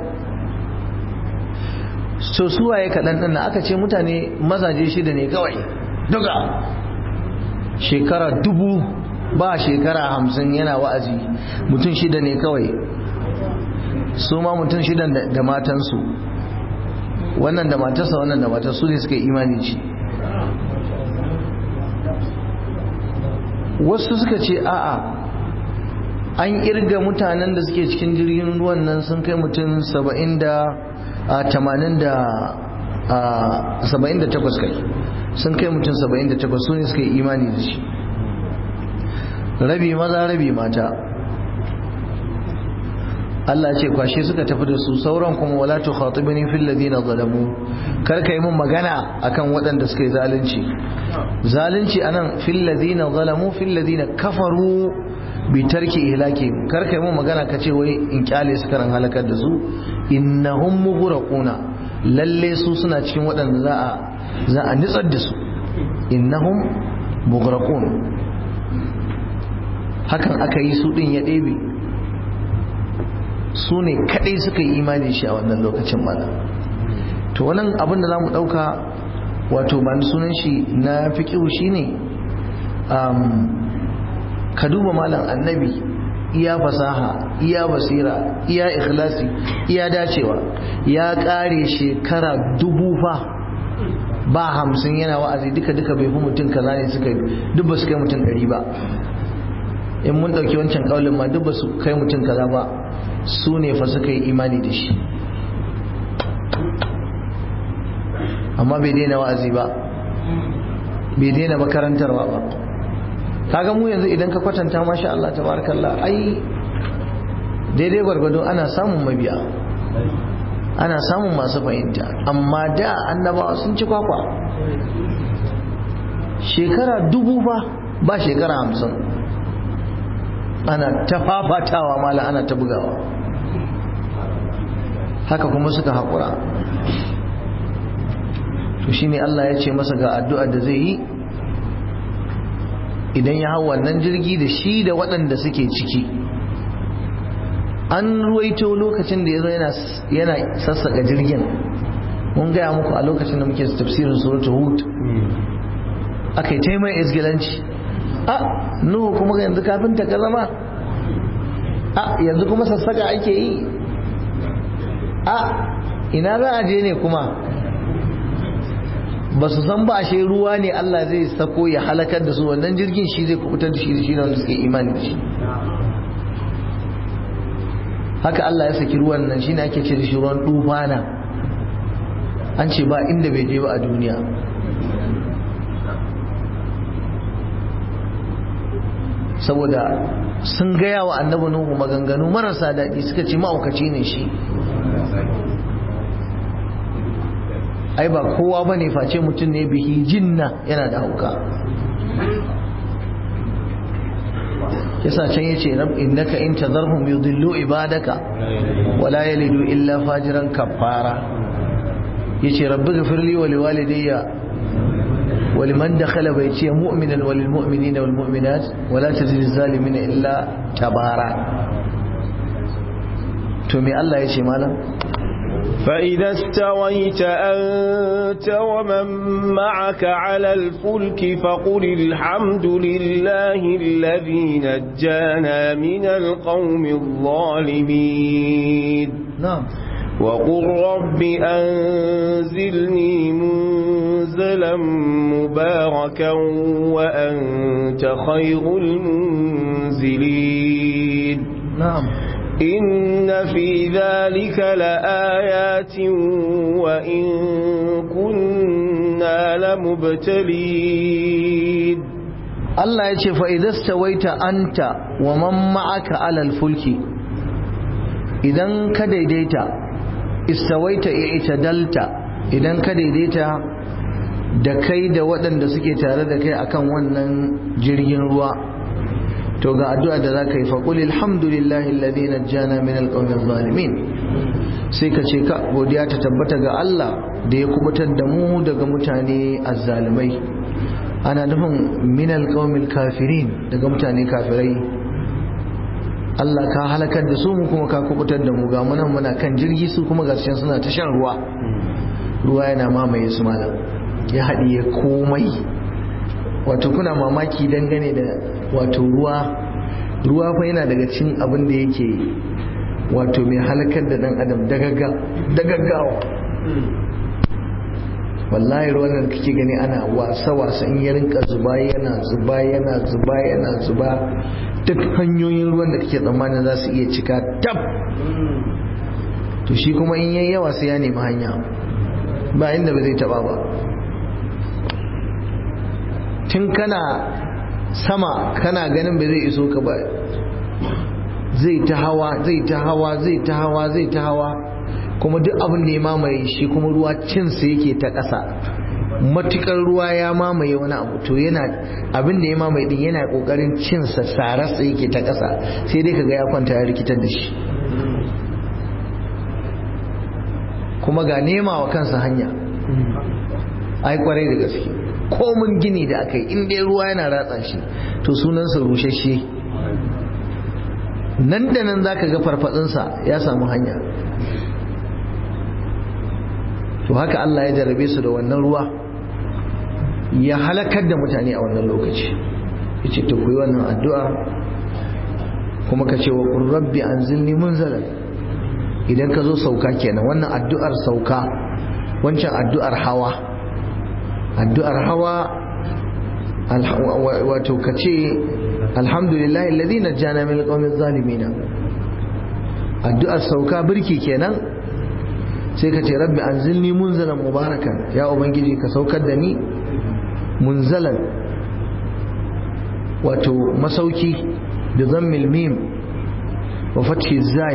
so suwaye kaɗan ɗin aka ce mutane mazaje shida ne kawai duka shekara dubu ba shekara hamsin yana wa'azi mutum shida ne kawai su ma mutum shida da matansu wannan da matarsa wannan da matarsu ne suka yi imani ci wasu suka ce a'a an irga mutanen da suke cikin jirgin ruwan nan sun kai mutum saba'in da tamanin da saba'in da takwas kai sun kai mutum saba'in da takwas su ne suka yi imani da shi rabi maza rabi mata Allah ce kwashe suka tafi da su sauran kuma wala tu khatibni fil ladina zalamu kar kai mun magana akan waɗanda suka yi zalunci zalunci anan fil ladina zalamu fil ladina kafaru bi tarki ihlaki kar kai mun magana kace wai in kyale su karan halakar da su innahum mughraquna lalle su suna cikin waɗanda za a za a nitsar da su innahum mughraqun hakan aka yi su din ya ɗebe su ne kaɗai suka yi imani shi a wannan lokacin mana to wannan abin da za mu ɗauka wato ba sunan shi na fiƙihu shi ne ka duba malam annabi iya fasaha iya basira iya ikhlasi iya dacewa ya ƙare shekara dubu fa ba hamsin yana wa'azi duka duka bai fi mutum kaza ne suka duk ba su kai mutum ɗari ba in mun ɗauki wancan ƙaulin ma duk ba su kai mutum kaza ba su ne fa suka yi imani da shi amma bai daina wa'azi ba bai daina makarantarwa ba kaga mu yanzu idan ka kwatanta masha Allah tabarakallah ai daidai gwargwado ana samun mabiya ana samun masu fahimta amma da annabawa sun ci kwakwa shekara dubu ba ba shekara hamsin ana ta fafatawa mala ana ta bugawa haka kuma suka haƙura to shine Allah ya ce masa ga addu'ar da zai yi idan ya hau wannan jirgi da shi da waɗanda suke ciki an ruwaito lokacin da ya zo yana sassaka jirgin mun gaya muku a lokacin da muke tafsirin suratul hud aka yi taimai isgilanci a nuhu kuma yanzu kafinta ka zama a yanzu kuma sassaka ake yi a ina za a je ne kuma ba su san ba ashe ruwa ne Allah zai sako ya halakar da su wannan jirgin shi zai kubutar da shi da shi da wanda suke imani da shi haka Allah ya saki ruwan nan shine ake ce da shi ruwan tufana an ce ba inda bai je ba a duniya saboda sun gaya wa annabi nuhu maganganu marasa daɗi suka ce ma'aukaci ne shi ai ba kowa ba ne face mutum ne bihi jinna yana da hauka yasa can yace rab innaka in tadharhum yudillu ibadaka wala yalidu illa fajiran kafara yace rabbi ghfirli wa liwalidayya ولمن دخل بيتي مؤمنا وللمؤمنين والمؤمنات ولا تزد الظالمين إلا تبارا تومي الله يشي مالا فإذا استويت أنت ومن معك على الفلك فقل الحمد لله الذي نجانا من القوم الظالمين نعم وقل رب أنزلني منزلا مباركا وأنت خير المنزلين نعم إن في ذلك لآيات وإن كنا لمبتلين Allah ya ce fa'idasta waita anta wa man ma'aka alal fulki idan ka daidaita istawaita i'tadalta idan ka daidaita da kai da waɗanda suke tare da kai akan wannan jirgin ruwa to ga addu'a da za ka yi faƙuli alhamdulillahi alladhi najjana min alqawmi zalimin sai ka ce ka godiya ta tabbata ga Allah da ya kubutar da mu daga mutane azzalimai ana nufin min alqawmi kafirin daga mutane kafirai Allah ka halakar da su mu kuma ka kubutar da mu ga munan muna kan jirgi su kuma ga suna ta shan ruwa ruwa yana mamaye su malam ya haɗiye komai wato kuna mamaki dangane da wato ruwa ruwa fa yana daga cin abin da yake wato mai halakar da dan adam da gaggawa wallahi ruwan da kake gani ana wasa wasa in ya rinka zuba yana zuba yana zuba yana zuba duk hanyoyin ruwan da kake tsammanin za su iya cika tab to shi kuma in yayi yawa sai ya nemi hanya ba inda ba zai taba ba tun kana sama kana ganin ba zai iso ka ba zai ta hawa zai ta hawa zai ta hawa zai ta hawa kuma duk abin da ya mamaye shi kuma ruwa cinsa yake ta ƙasa matukar ruwa ya mamaye wani abu to yana abin da ya mamaye din yana kokarin cinsa sararsa yake ta ƙasa sai dai kaga ya kwanta ya rikitar da shi kuma ga nema wa kansa hanya ai kwarai da gaske komin gini da aka yi in dai ruwa yana ratsa shi to sunansa rushashe nan da nan za ka ga farfadinsa ya samu hanya to haka Allah ya jarabe su da wannan ruwa ya halakar da mutane a wannan lokaci ya ce ta kuyi wannan addu'a kuma ka ce wa rabbi an zilni munzalan idan ka zo sauka kenan wannan addu'ar sauka wancan addu'ar hawa addu'ar hawa wato ka ce alhamdulillah alladhi najjana min alqawmi zalimina addu'ar sauka birki kenan sai ka ce rabbi anzilni munzalan mubarakan ya ubangiji ka saukar da ni munzalan wato masauki da zammil mim wa fathi zai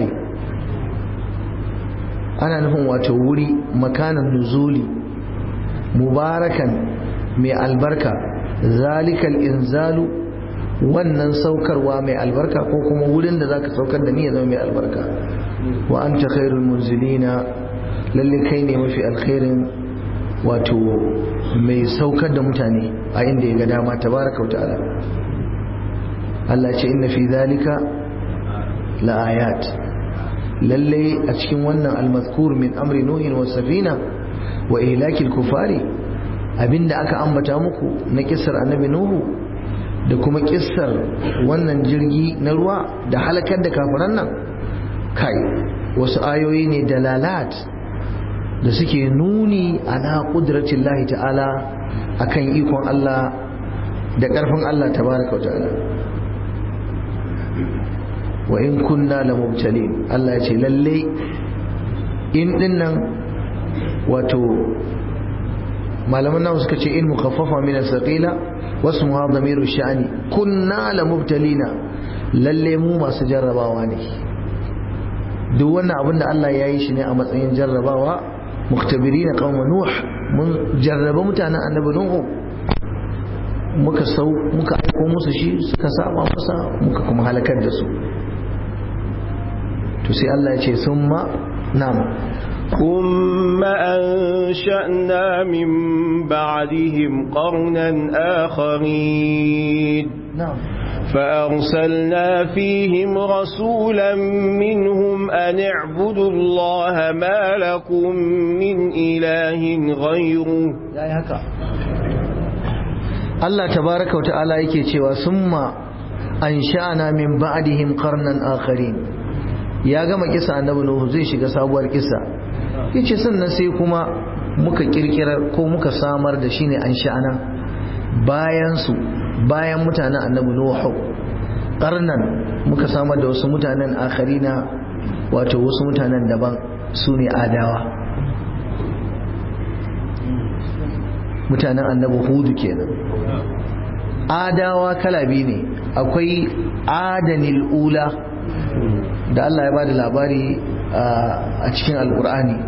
ana nufin wato wuri makanan nuzuli mubarakan mai albarka zalikal inzalu wannan saukarwa mai albarka ko kuma wurin da zaka saukar da ni ya zama mai albarka wa anta khairul munzilina lalle kai ne mafi alkhairin wato mai saukar da mutane a inda ya ga dama tabaraka wa ta'ala Allah ce inna fi zalika la ayat lalle a cikin wannan almazkur min amri nuhin wa safina wa ihlakil kufari abinda aka ambata muku na kissar annabi nuhu da kuma kissar wannan jirgi na ruwa da halakar da kafiran nan kai wasu ayoyi ne dalalat da suke nuni ala kudratin lahi ta'ala akan ikon Allah da ƙarfin Allah tabaraka wa ta'ala wa in kunna la mubtalin Allah ya ce lalle in dinnan wato malaman nawa suka ce in mukaffafa min as-saqila wasmuha dhamiru sha'ni kunna la mubtalina lalle mu masu jarrabawa ne duk wannan abin da Allah ya yi shi ne a matsayin jarrabawa muktabirina qauma nuh mun jarraba mutanen annabi nuhu muka sau muka aiko musu shi suka saba masa muka kuma halakar da su to sai Allah ya ce summa na'am ثم أنشأنا من بعدهم قرنا آخرين na'am فأرسلنا فيهم رسولا منهم أن اعبدوا الله ما لكم من إله غيره yayi haka Allah tabaraka wa ta'ala yake cewa summa ansha'na min ba'dihim qarnan akharin ya gama kisa annabi nuhu zai shiga sabuwar kisa yace sannan sai kuma muka kirkirar ko muka samar da shine ansha'na bayan su bayan mutanen annabi nuhu qarnan muka samar da wasu mutanen akharina wato wasu mutanen daban su ne adawa mutanen annabi hudu kenan adawa kala biyu ne akwai adanil ula da Allah ya bada labari a cikin alkur'ani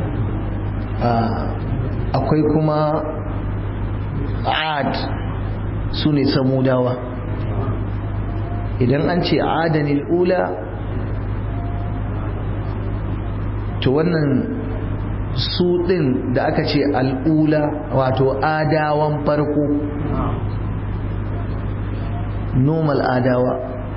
akwai kuma ad su ne samudawa idan an ce adanil ula to wannan su ɗin da aka ce al'ula wato adawan farko normal adawa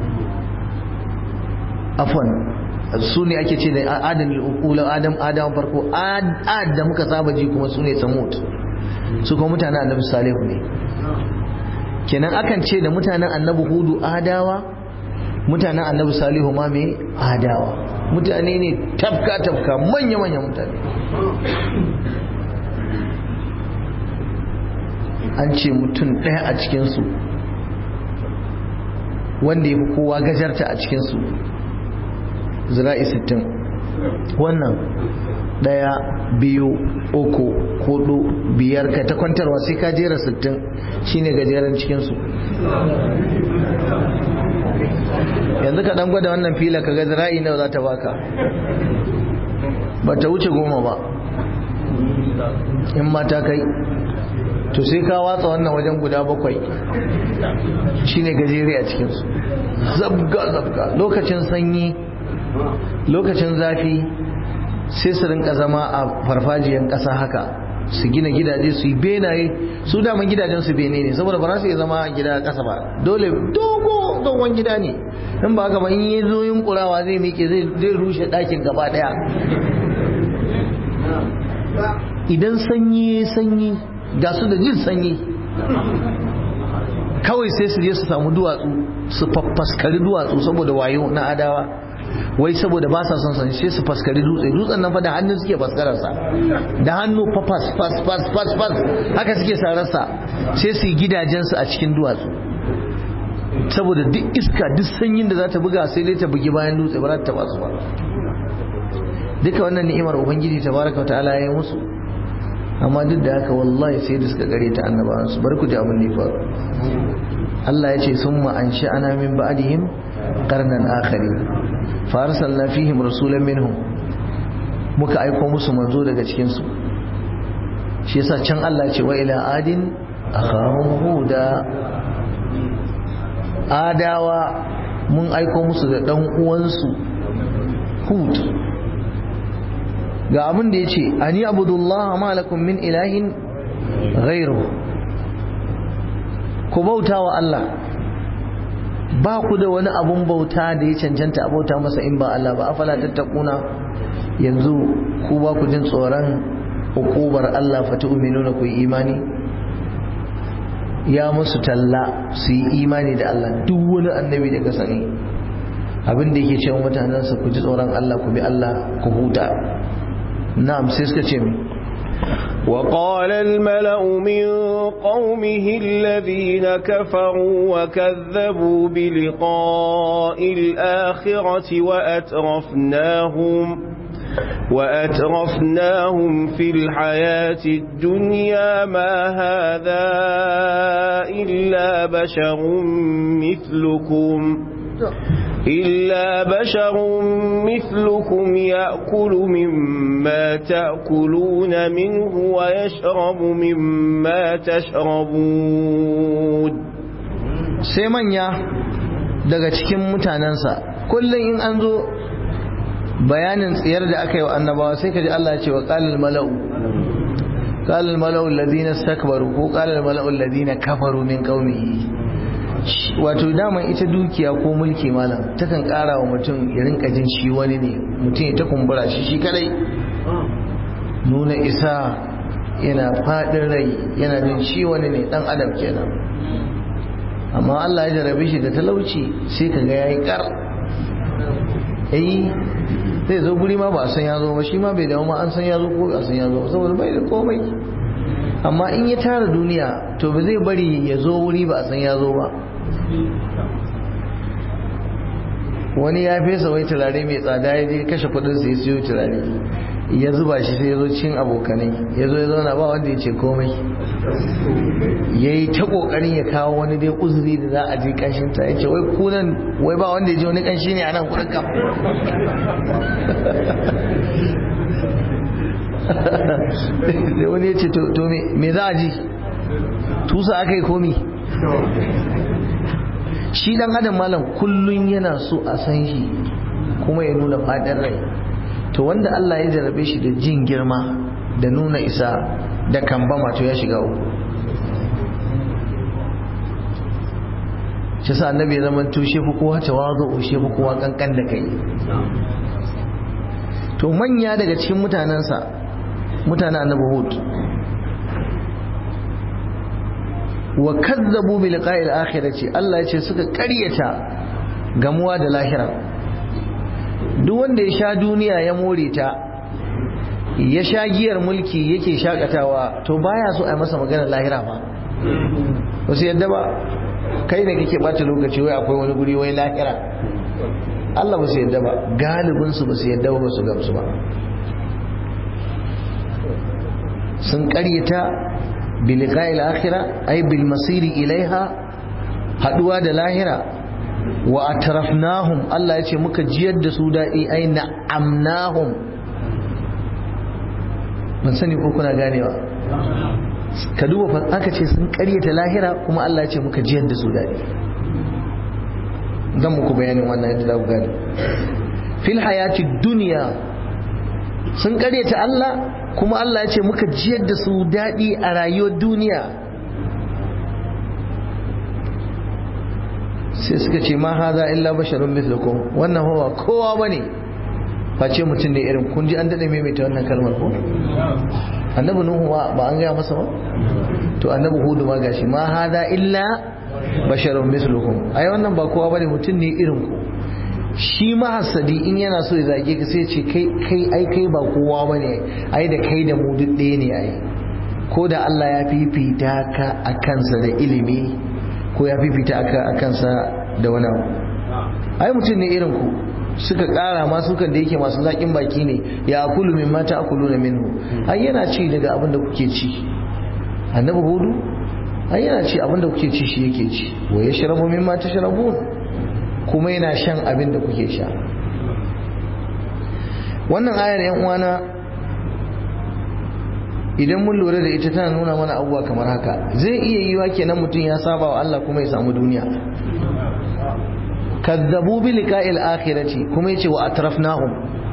afon su ne ake ce da adam al'ula adam adawan farko ad da muka saba ji kuma su ne samut su kuma mutanen annabi salihu ne kenan akan ce da mutanen annabi hudu adawa mutanen annabi salihu ma mai adawa mutane ne tafka-tafka manya-manya mutane an ce mutum ɗaya a cikinsu wanda ya fi kowa gajarta a cikinsu zira'i sittin wannan ɗaya biyu uku hudu biyar ka ta kwantarwa sai ka jera sittin shine gajeren cikinsu yanzu ka dan gwada wannan fila ka ga zira'i nawa za ta baka ba ta wuce goma ba in mata kai to sai ka watsa wannan wajen guda bakwai shine gajere a cikinsu zabga zabga lokacin sanyi lokacin zafi sai su rinka zama a farfajiyan ƙasa haka su gina gidaje su yi benaye su daman gidajen su bene ne saboda ba za su iya zama gida ƙasa ba dole dogo dogon gida ne in ba haka ba in yi zo yin kurawa zai miƙe zai rushe ɗakin gaba ɗaya idan sanyi sanyi ga su da jin sanyi kawai sai su je su samu duwatsu su faskari duwatsu saboda wayo na adawa wai saboda ba sa son sanyi sai su faskari dutse dutsen nan fa da hannu suke faskararsa da hannu fa fas fas fas fas fas haka suke sararsa sai su yi gidajensu a cikin duwatsu saboda duk iska duk sanyin da za ta buga sai dai ta bugi bayan dutse ba za ta taba su ba duka wannan ni'imar ubangiji tabaraka wa ta'ala ya yi musu amma duk da haka wallahi sai da suka gare ta annabawan su bar ku ji abin da ya faru Allah ya ce summa ansha'ana min ba'dihim qarnan akharin fa arsalna fihim rasulan minhum muka aiko musu manzo daga cikin su shi yasa can Allah ya ce wa ila adin akhahum huda adawa mun aiko musu da dan uwansu hud ga abin da yace ani abudullah ma lakum min ilahin ghairu ku bauta wa Allah ba ku da wani abun bauta da ya cancanta a bauta masa in ba Allah ba afala tattakuna yanzu ku ba ku jin tsoron hukubar Allah fa tu'minuna ku yi imani ya musu talla su yi imani da Allah duk wani annabi da ka sani abin da yake cewa mutanensa ku ji tsoron Allah ku bi Allah ku huta na'am sai suka ce mi وقال الملأ من قومه الذين كفروا وكذبوا بلقاء الآخرة وأترفناهم وأترفناهم في الحياة الدنيا ما هذا إلا بشر مثلكم إلا بشر مثلكم يأكل مما تأكلون منه ويشرب مما تشربون sai manya daga cikin mutanensa kullum in an zo bayanin tsiyar da aka yi wa annabawa sai ka ji Allah ce wa qalal mala'u qalal mala'u alladhina istakbaru ko qalal mala'u alladhina kafaru min qaumihi wato dama ita dukiya ko mulki malam takan kara wa mutum ya rinka jin shi wani ne mutum ya ta kumbura shi shi kadai nuna isa yana fadin rai yana jin shi wani ne dan adam kenan amma Allah ya jarabe shi da talauci sai ka ga yayi kar eh zai zo guri ma ba a san ya zo ba shi ma bai dawo ma an san ya zo ko ba a san ya zo ba saboda bai da komai amma in ya tara duniya to ba zai bari ya zo wuri ba a san ya zo ba wani ya fesa wai turare mai tsada ya je kashe kudin sai siyo turare ya zuba shi sai ya zo cin abokanai ya zo ya zauna ba wanda ya ce komai ya yi ta kokarin ya kawo wani dai uzuri da za a je kanshin ta ya ce wai kunan wai ba wanda ya je wani kanshi ne a nan kudin kam da wani ya ce to me za a ji tusa aka yi komi shi dan adam malam kullun yana so a san shi kuma ya nuna fadin rai to wanda Allah ya jarabe shi da jin girma da nuna isa da kambama to ya shiga uku shi sa annabi ya zama to shi fi kowa tawazu shi fi kowa kankan da kai to manya daga cikin mutanensa mutanen annabi hud wa kazzabu bi liqa'il akhirati Allah ya ce suka ƙaryata gamuwa da lahira duk wanda ya sha duniya ya more ta ya sha giyar mulki yake shakatawa to baya so a yi masa maganar lahira ba wasu yadda ba kai ne kake bata lokaci wai akwai wani guri wai lahira Allah ba su yadda ba galibin su ba su yadda ba su gamsu ba sun ƙaryata بلقاء الآخرة أي بالمصير إليها haɗuwa da lahira wa atrafnahum Allah ya ce muka jiyar da su daɗi ai na'amnahum ban sani ko kuna ganewa ka duba fa aka ce sun ƙaryata lahira kuma Allah ya ce muka jiyar da su daɗi zan muku bayanin wannan yadda za ku gane fil hayati duniya sun ƙaryata Allah kuma Allah ya ce muka jiyar da su daɗi a rayuwar duniya sai suka ce ma haza illa basharun mithlukum wannan hawa kowa bane face mutum ne irin kun ji an dade maimaita wannan kalmar ko annabi nuhu ba an gaya masa ba to annabi hudu ma gashi ma haza illa basharun mithlukum ai wannan ba kowa bane mutum ne irin ku shi mahassadi in yana so ya zage ka sai ce kai kai ai kai ba kowa bane ai da kai da mu duk ɗaya ne ai ko da Allah ya fifita ka a kansa da ilimi ko ya fifita aka a kansa da wani abu ai mutum ne irin ku suka ƙara masu kan da yake masu zaƙin baki ne ya akulu min mata akulu na minhu ai yana ci daga abin da kuke ci annabi hudu ai yana ci abin da kuke ci shi yake ci wa yashrabu mimma tashrabun kuma yana shan abin da kuke sha wannan ayar yan uwana idan mun lura da ita tana nuna mana abubuwa kamar haka zai iya yiwa kenan mutum ya saba wa Allah kuma ya samu duniya kazzabu bi liqa'il akhirati kuma yace wa atrafnahum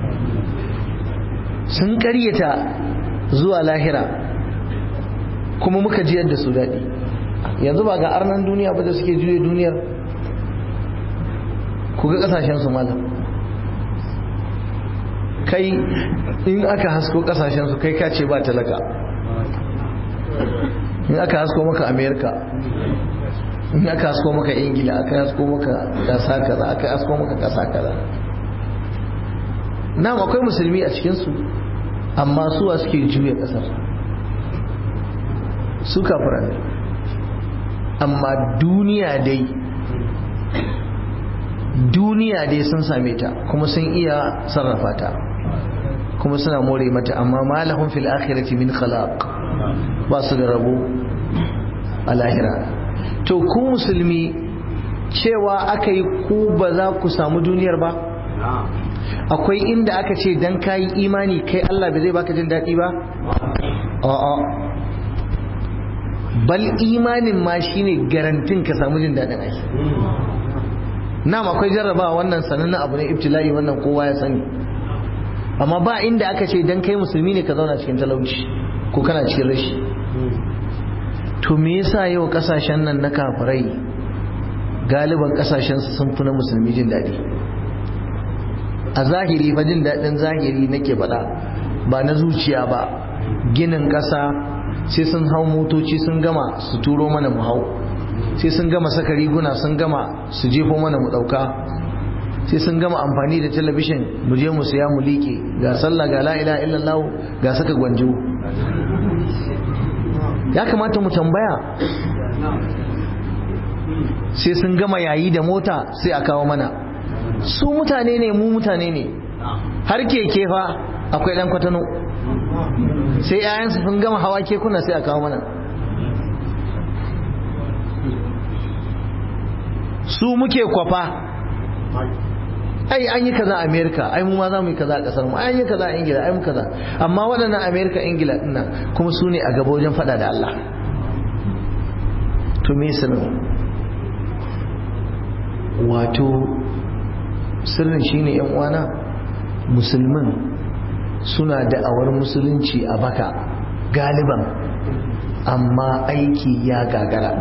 sun karyata zuwa lahira kuma muka jiyar da su daɗi yanzu ba ga arnan duniya ba da suke juye duniyar ku ga ƙasashen su malam kai in aka hasko ƙasashen su kai kace ba talaka in aka hasko maka amerika in aka hasko maka ingila aka hasko maka ƙasa kaza aka hasko maka ƙasa kaza na akwai musulmi a cikinsu amma suwa suke juya ƙasar su kafira ne amma duniya dai duniya dai sun same ta kuma sun iya sarrafa ta kuma suna more mata amma malahun fil akhirati min khalaq ba su da rabo a lahira to ku musulmi cewa aka yi ku ba za ku samu duniyar ba akwai inda aka ce dan kayi imani kai Allah bai zai baka jin daɗi ba a'a bal imanin ma shine garantin ka samu jin daɗin ai nam akwai jarrabawa wannan sanannen abu ne ibtila'i wannan kowa ya sani amma ba inda aka ce dan kai musulmi ne ka zauna cikin talauci ko kana cikin rashi to me yasa yau kasashen nan na kafirai galiban kasashen su sun fi na musulmi jin daɗi a zahiri fa jin daɗin zahiri nake faɗa ba na zuciya ba ginin ƙasa sai sun hau motoci sun gama su turo mana mu hau sai sun gama saka riguna sun gama su jefo mana mu ɗauka sai sun gama amfani da talabishin mu je mu siya mu liƙe ga sallah ga la ilaha illallah ga saka gwanjo ya kamata mu tambaya sai sun gama yayi da mota sai a kawo mana su mutane ne mu mutane ne har keke fa akwai dan kwatano sai 'ya'yansu sun gama hawa kekuna sai a kawo mana su muke kwafa ai an yi kaza a amerika ai mu ma za mu yi kaza a kasar mu ai an yi kaza a ingila ai mu kaza amma waɗannan amerika ingila dinnan kuma su ne a gaba wajen faɗa da allah to me sirrin wato sirrin shine yan uwana musulmin suna da'awar musulunci a baka galiban amma aiki ya gagara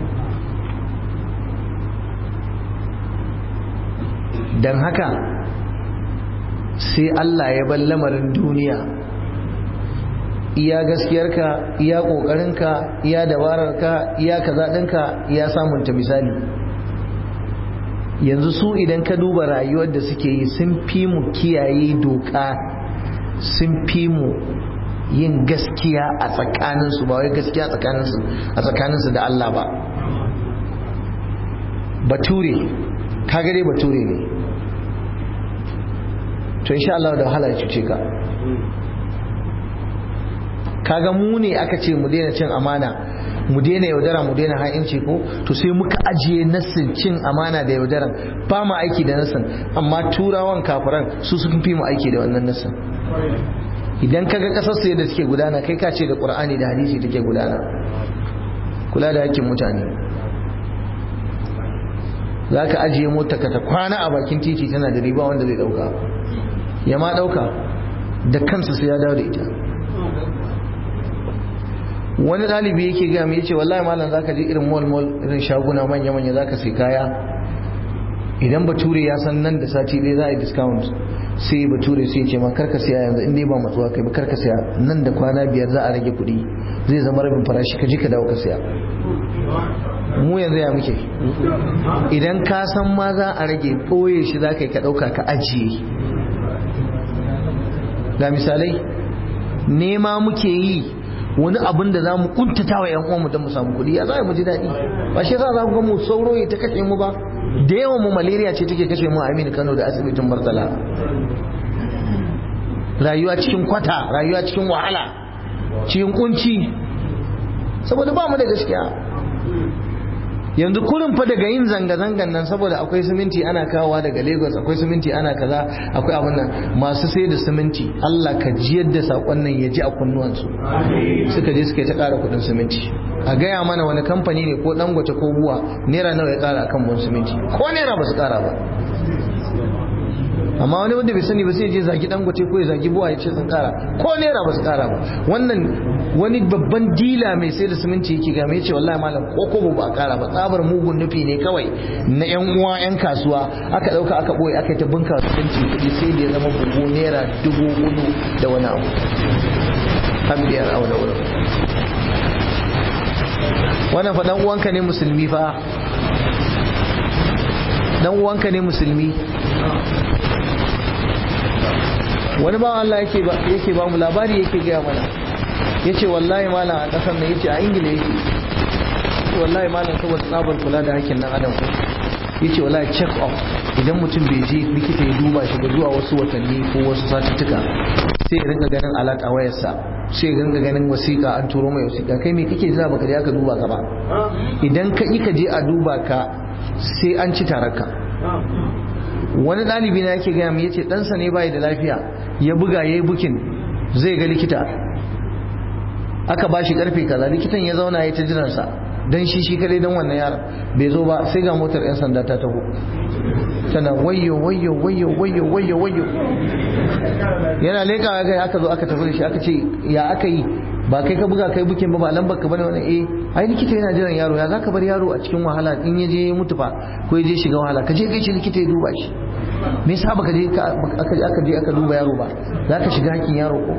don haka sai Allah ya bar lamarin duniya iya gaskiyarka iya ƙoƙarinka iya dabararka iya kaza ɗinka iya samunta misali yanzu su idan ka duba rayuwar da suke yi sun fi mu kiyaye doka sun fi mu yin gaskiya a tsakaninsu ba wai gaskiya a tsakaninsu da Allah ba bature kaga dai bature ne to insha Allah da wahala ya cuce ka kaga mu ne aka ce mu daina cin amana mu daina yaudara mu daina ha'inci ko to sai muka ajiye nassin cin amana da yaudaran ba mu aiki da nassin amma turawan kafiran su sun fi mu aiki da wannan nassin idan kaga kasar su yadda suke gudana kai ka ce da qur'ani da hadisi take gudana kula da hakkin mutane za ka ajiye mota ka ta kwana a bakin titi tana da riba wanda zai dauka ya ma dauka da kansa sai ya dawo da ita wani ɗalibi yake gaya mai yace wallahi malam zaka je irin mall mall irin shaguna manya manya zaka sai kaya idan bature ya san nan da sati ɗaya za a yi discount sai bature sai ce ma karka siya yanzu in dai ba matsuwa kai ba karka siya nan da kwana biyar za a rage kuɗi zai zama rabin farashi ka ji ka dawo ka siya mu yanzu ya muke idan ka san ma za a rage ɓoye shi za ka yi ka ɗauka ka ajiye ga misalai nema muke yi wani abin da za mu kuntata wa yan uwanmu don mu samu kuɗi ya za mu ji daɗi ba shi za ku ga mu sauro ya ta kashe mu ba da yawan mu malaria ce take kashe mu a Aminu Kano da asibitin Murtala rayuwa cikin kwata rayuwa cikin wahala cikin kunci saboda ba mu da gaskiya yanzu kurin fa daga yin zanga-zangan nan saboda akwai siminti ana kawowa daga lagos akwai siminti ana kaza akwai abin nan masu sai da siminti allah ka ji yadda saƙon nan ya ji a kunnuwansu suka je suka yi ta ƙara kuɗin siminti a gaya mana wani kamfani ne ko dangote ko buwa naira nawa ya ƙara akan buwan siminti ko naira ba su ƙara ba amma wani wanda bai sani ba sai je zagi dangote ko ya zagi buwa ya ce sun kara ko naira ba su kara ba wannan wani babban dila mai sai da siminti yake game ya ce wallahi malam ko kobo ba a kara ba tsabar mugun nufi ne kawai na yan uwa yan kasuwa aka dauka aka boye aka ta bunka siminti kudi sai da ya zama bugu naira dubu hudu da wani abu har biyar a wani wurin wannan fa dan uwanka ne musulmi fa dan uwanka ne musulmi wani bawan Allah yake ba yake ba mu labari yake gaya mana yace wallahi malam a kasar nan yace a ingila yake wallahi malam saboda tsabar kula da hakkin nan adam yace wallahi check up idan mutum bai je likita ya duba shi ba zuwa wasu watanni ko wasu satuttuka sai ya ringa ganin alat a wayarsa sai ya ringa ganin wasiƙa an turo mai wasiƙa kai me kake jira baka je aka duba ka ba idan ka ka je a duba ka sai an ci tararka wani ɗalibi na yake gaya mu yace ɗansa ne bai da lafiya ya buga yayi bukin zai ga likita aka ba shi karfe kaza likitan ya zauna ya ta jiransa dan shi shi kadai dan wannan yaron bai zo ba sai ga motar yan sanda ta taho tana wayyo wayyo wayyo wayyo wayyo wayyo yana leka ga aka zo aka tafi da shi aka ce ya aka yi ba kai ka buga kai bukin ba ba lambar ka bane wannan eh ai likita yana jiran yaro ya zaka bar yaro a cikin wahala in ya je mutu fa ko ya je shiga wahala ka je kai shi likita ya duba shi me yasa baka je aka je aka duba yaro ba zaka shiga hakkin yaro ko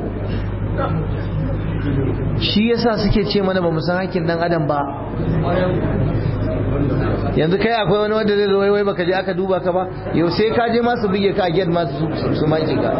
shi yasa suke ce mana ba mu san hakkin dan adam ba yanzu kai akwai wani wanda zai zo wai baka je aka duba ka ba yau sai ka je masu bige ka a gate masu su maki ka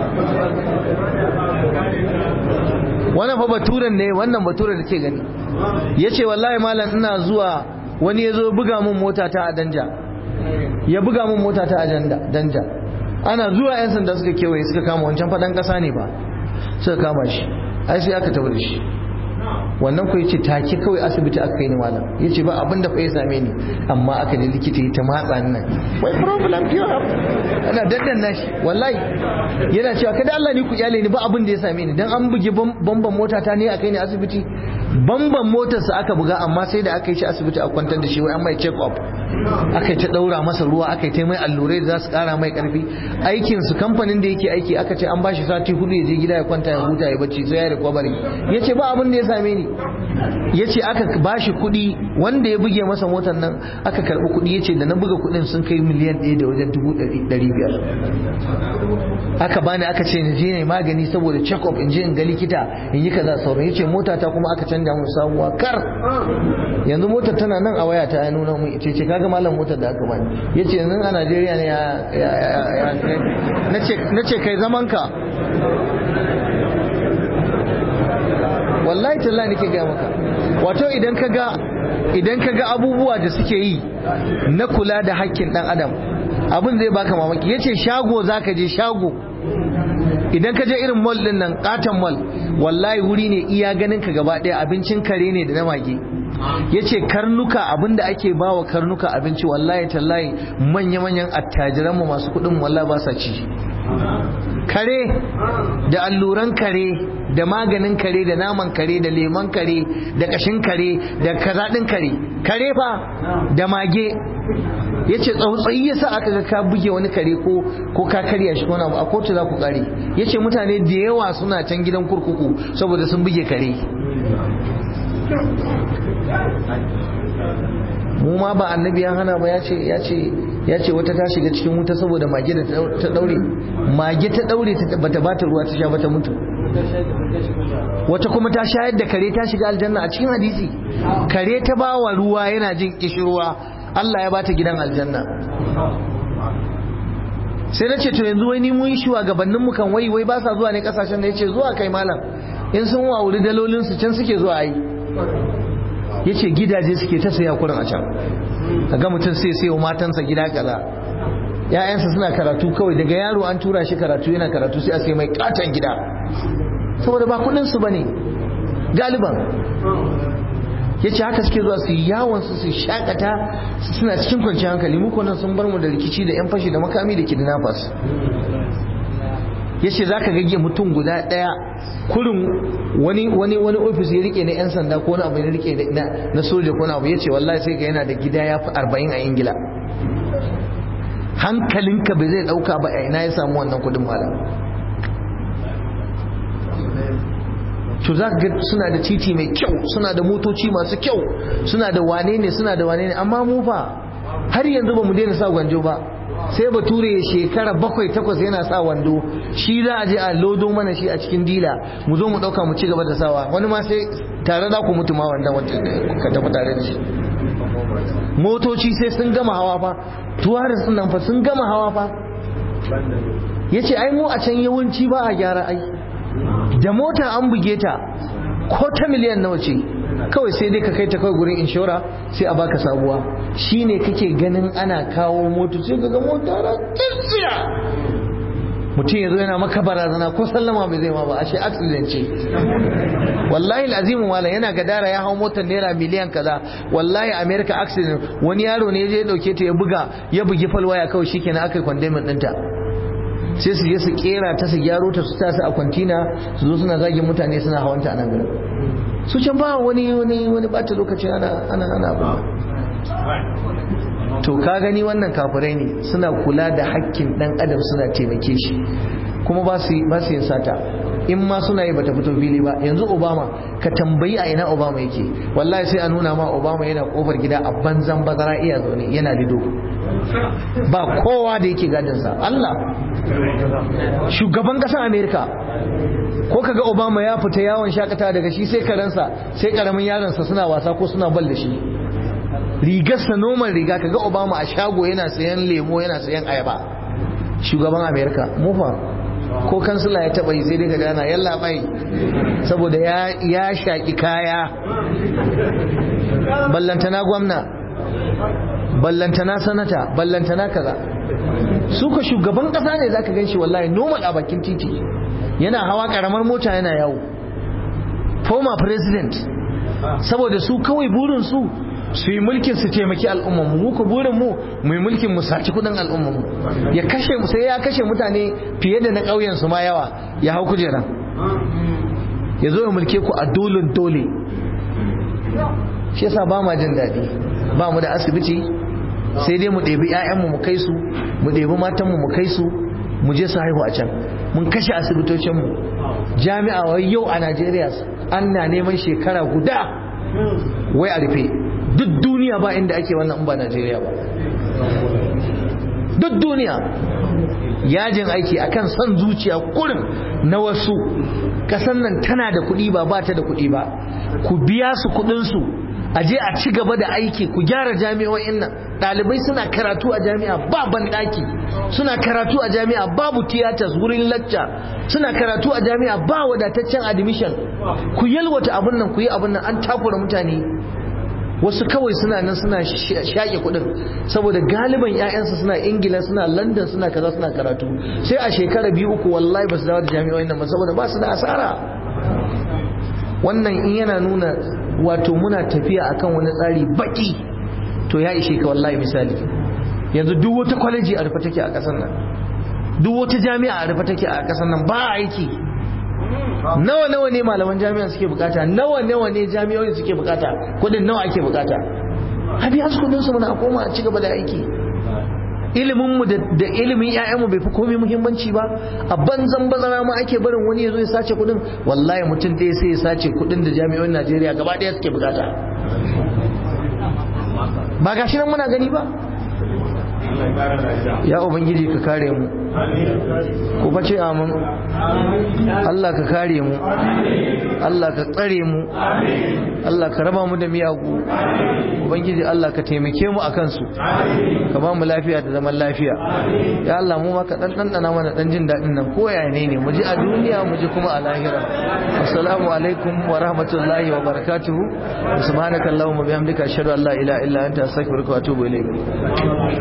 wannan fa baturen ne wannan baturen da ke gani ya ce wallahi malam ina zuwa wani ya zo buga mun mota ta a danja ya buga mun mota ta a danja ana zuwa yan sanda suka kewaye suka kama wancan faɗan ƙasa ne ba suka kama shi ai sai aka tabbata shi wannan ku yace take kawai asibiti aka kai ni malam yace ba abin da fa ya same ni amma aka je likita ya ta matsa ni nan wai problem you have ana daddan nashi wallahi yana cewa kada Allah ni ku kyale ni ba abin da ya same ni dan an bugi bamban mota ta ne aka kai ni asibiti bamban motar sa aka buga amma sai da aka yi shi asibiti a kwantar da shi wai an mai check up aka yi ta daura masa ruwa aka yi ta mai allurai da za su kara mai karfi aikin su kamfanin da yake aiki aka ce an bashi sati hudu ya je gida ya kwanta ya huta ya bacci sai ya recovery yace ba abin da ya same ni ya ce aka ba shi kuɗi wanda ya buge masa motar nan aka karɓi kuɗi ya ce da na buga kuɗin sun kai miliyan ɗaya da wajen dubu ɗari biyar aka bani aka ce na je ne magani saboda check up in je in ga likita in yi kaza sauran ya ce mota ta kuma aka canja mun sabuwa kar yanzu motar tana nan a waya ta ya nuna mun ce ce kaga malam motar da aka bani ya ce yanzu a Najeriya ne ya na ce kai zaman ka wallahi tallahi nake gaya maka wato idan ka ga idan ka ga abubuwa da suke yi na kula da hakkin dan adam abin zai baka mamaki yace shago zaka je shago idan ka je irin mall din nan katon mall wallahi wuri ne iya ganin ka gaba daya abincin kare ne da na mage yace karnuka abinda ake bawa karnuka abinci wallahi tallahi manya-manyan attajiran mu masu kudin wallahi ba sa ci kare da alluran kare da maganin kare da naman kare da leman kare da kashin kare da kazaɗin kare kare fa da mage ya ce tsautsayi ya sa aka ga ka buge wani kare ko ko ka karya shi wani abu a kotu za ku kare ya ce mutane da yawa suna can gidan kurkuku saboda sun buge kare mu ma ba annabi ya hana ba ya ce ya ce ya ce wata ta shiga cikin wuta saboda mage da ta daure mage ta daure bata bata ruwa ta sha bata mutu wata kuma ta shayar da kare ta shiga aljanna a cikin hadisi kare ta bawa ruwa yana jin kishirwa Allah ya bata gidan aljanna sai na ce to yanzu wai ni mun shugabannin mu kan wai wai ba sa zuwa ne kasashen da yace zuwa kai malam in sun wawuri dalolin su can suke zuwa yi yace gidaje suke ta saya kurin a can kaga mutum sai sai wa matansa gida kaza ya'yansa suna karatu kawai daga yaro an tura shi karatu yana karatu sai a sai mai katon gida saboda ba kudin su bane galiban ya ce haka suke zuwa su yawon su su shakata suna cikin kwanciyar hankali muku nan sun bar mu da rikici da yan fashi da makami da kidnappers ya ce za ka gage mutum guda ɗaya kurin wani wani wani ofis ya rike na 'yan sanda ko na abu ya rike na soja ko na abu ya ce wallahi sai ga yana da gida ya fi arba'in a ingila hankalinka bai zai ɗauka ba a ina ya samu wannan kudin malam to za ga suna da titi mai kyau suna da motoci masu kyau suna da wane ne suna da wane ne amma mu fa har yanzu ba mu daina sa gwanjo ba sai bature ya shekara bakwai takwas yana sa wando shi za a je a lodo mana shi a cikin dila mu zo mu dauka mu ci gaba da sawa wani ma sai tare za ku mutu ma wanda ka tafi tare da shi motoci sai sun gama hawa fa tuwaris nan fa sun gama hawa fa yace ai mu a can yawanci ba a gyara ai da mota an buge ta ko ta miliyan nawa ce kawai sai dai ka kai ta kawai gurin inshora sai a baka sabuwa shine kake ganin ana kawo moto sai ka ga mota ra tsiya mutum ya zo yana maka barazana ko sallama bai zai ma ba ashe accident ce wallahi azimu wala yana gadara ya hau motar naira miliyan kaza wallahi america accident wani yaro ne ya je dauke ta ya buga ya bugi falwaya kawai shikenan aka yi condemn ɗinta sai su je su kera ta su gyaro ta su tasa a kwantina su zo suna zagin mutane suna hawanta a nan garin su can ba wani wani wani bata lokaci ana ana ana abu to ka gani wannan kafirai ne suna kula da hakkin dan adam suna taimake shi kuma ba su ba su yin sata in ma suna yi bata fito fili ba yanzu obama ka tambayi a ina obama yake wallahi sai a nuna ma obama yana kofar gida a banzan bazara iya zaune yana lido ba kowa da yake gadinsa Allah shugaban ƙasar Amerika ko kaga Obama ya fita yawon shakata daga shi sai karansa sai karamin yaronsa suna wasa ko suna bal da shi rigarsa noman riga kaga Obama a shago yana sayan lemo yana sayan ayaba shugaban Amerika mufa ko kansila ya taba yi sai dai kaga yana yalla bai saboda ya ya shaki kaya ballantana gwamna ballantana sanata ballantana kaza su ka shugaban kasa ne zaka ganshi wallahi normal a bakin titi yana hawa karamar mota yana yawo former president saboda su kawai burin su su yi mulkin su taimaki al'ummar mu ku burin mu mu yi mulkin mu saci kudin al'ummar mu ya kashe mu sai ya kashe mutane fiye da na ƙauyen su ma yawa ya hau kujera ya zo ya mulke ku a dolin dole shi yasa ba ma jin daɗi ba mu da asibiti sai dai mu ɗebi 'ya'yanmu mu kai su mu ɗebi matanmu mu kai su mu je su haihu a can mun kashe asibitocinmu jami'a wai yau a najeriya an na neman shekara guda wai a rufe duk duniya ba inda ake wannan in ba najeriya ba duk duniya yajin aiki akan son zuciya kurin na wasu kasan nan tana da kuɗi ba ba ta da kuɗi ba ku biya su kuɗinsu a je a ci gaba da aiki ku gyara jami'o'in nan ɗalibai suna karatu a jami'a ba banɗaki suna karatu a jami'a babu tiyatas wurin lacca suna karatu a jami'a ba wadataccen admission ku yalwata abin nan ku yi abin nan an takura mutane wasu kawai suna nan suna shaƙe kuɗin saboda galiban 'ya'yansu suna ingila suna london suna kaza suna karatu sai a shekara biyu uku wallahi ba su dawo da jami'o'in nan ba saboda ba su da asara wannan in yana nuna wato muna tafiya akan wani tsari baki to ya ishe ka wallahi misali yanzu duk wata kwaleji a rufe take a ƙasar nan duk wata jami'a a rufe take a ƙasar nan ba aiki nawa nawa ne malaman jami'a suke bukata nawa nawa ne jami'o'i suke bukata kudin nawa ake bukata a biya su kudin su muna koma a ci gaba da aiki ilimin mu da ilimin ƴaƴan mu bai fi komai muhimmanci ba a banzan bazara ma ake barin wani yazo ya sace kudin wallahi mutum ɗaya sai ya sace kudin da jami'o'in Najeriya gaba ɗaya suke bukata ba gashi nan muna gani ba ya ubangiji ka kare mu ku bace amin Allah ka kare mu Allah ka tsare mu Allah ka raba mu da miyagu ubangiji Allah ka taimake mu akan su ka ba mu lafiya da zaman lafiya ya Allah mu ma ka dan dandana mana dan jin dadin nan ko yaya ne ne mu ji a duniya mu ji kuma a lahira assalamu alaikum wa rahmatullahi wa barakatuh subhanakallahumma bihamdika ashhadu an la ilaha illa anta astaghfiruka wa atubu ilayk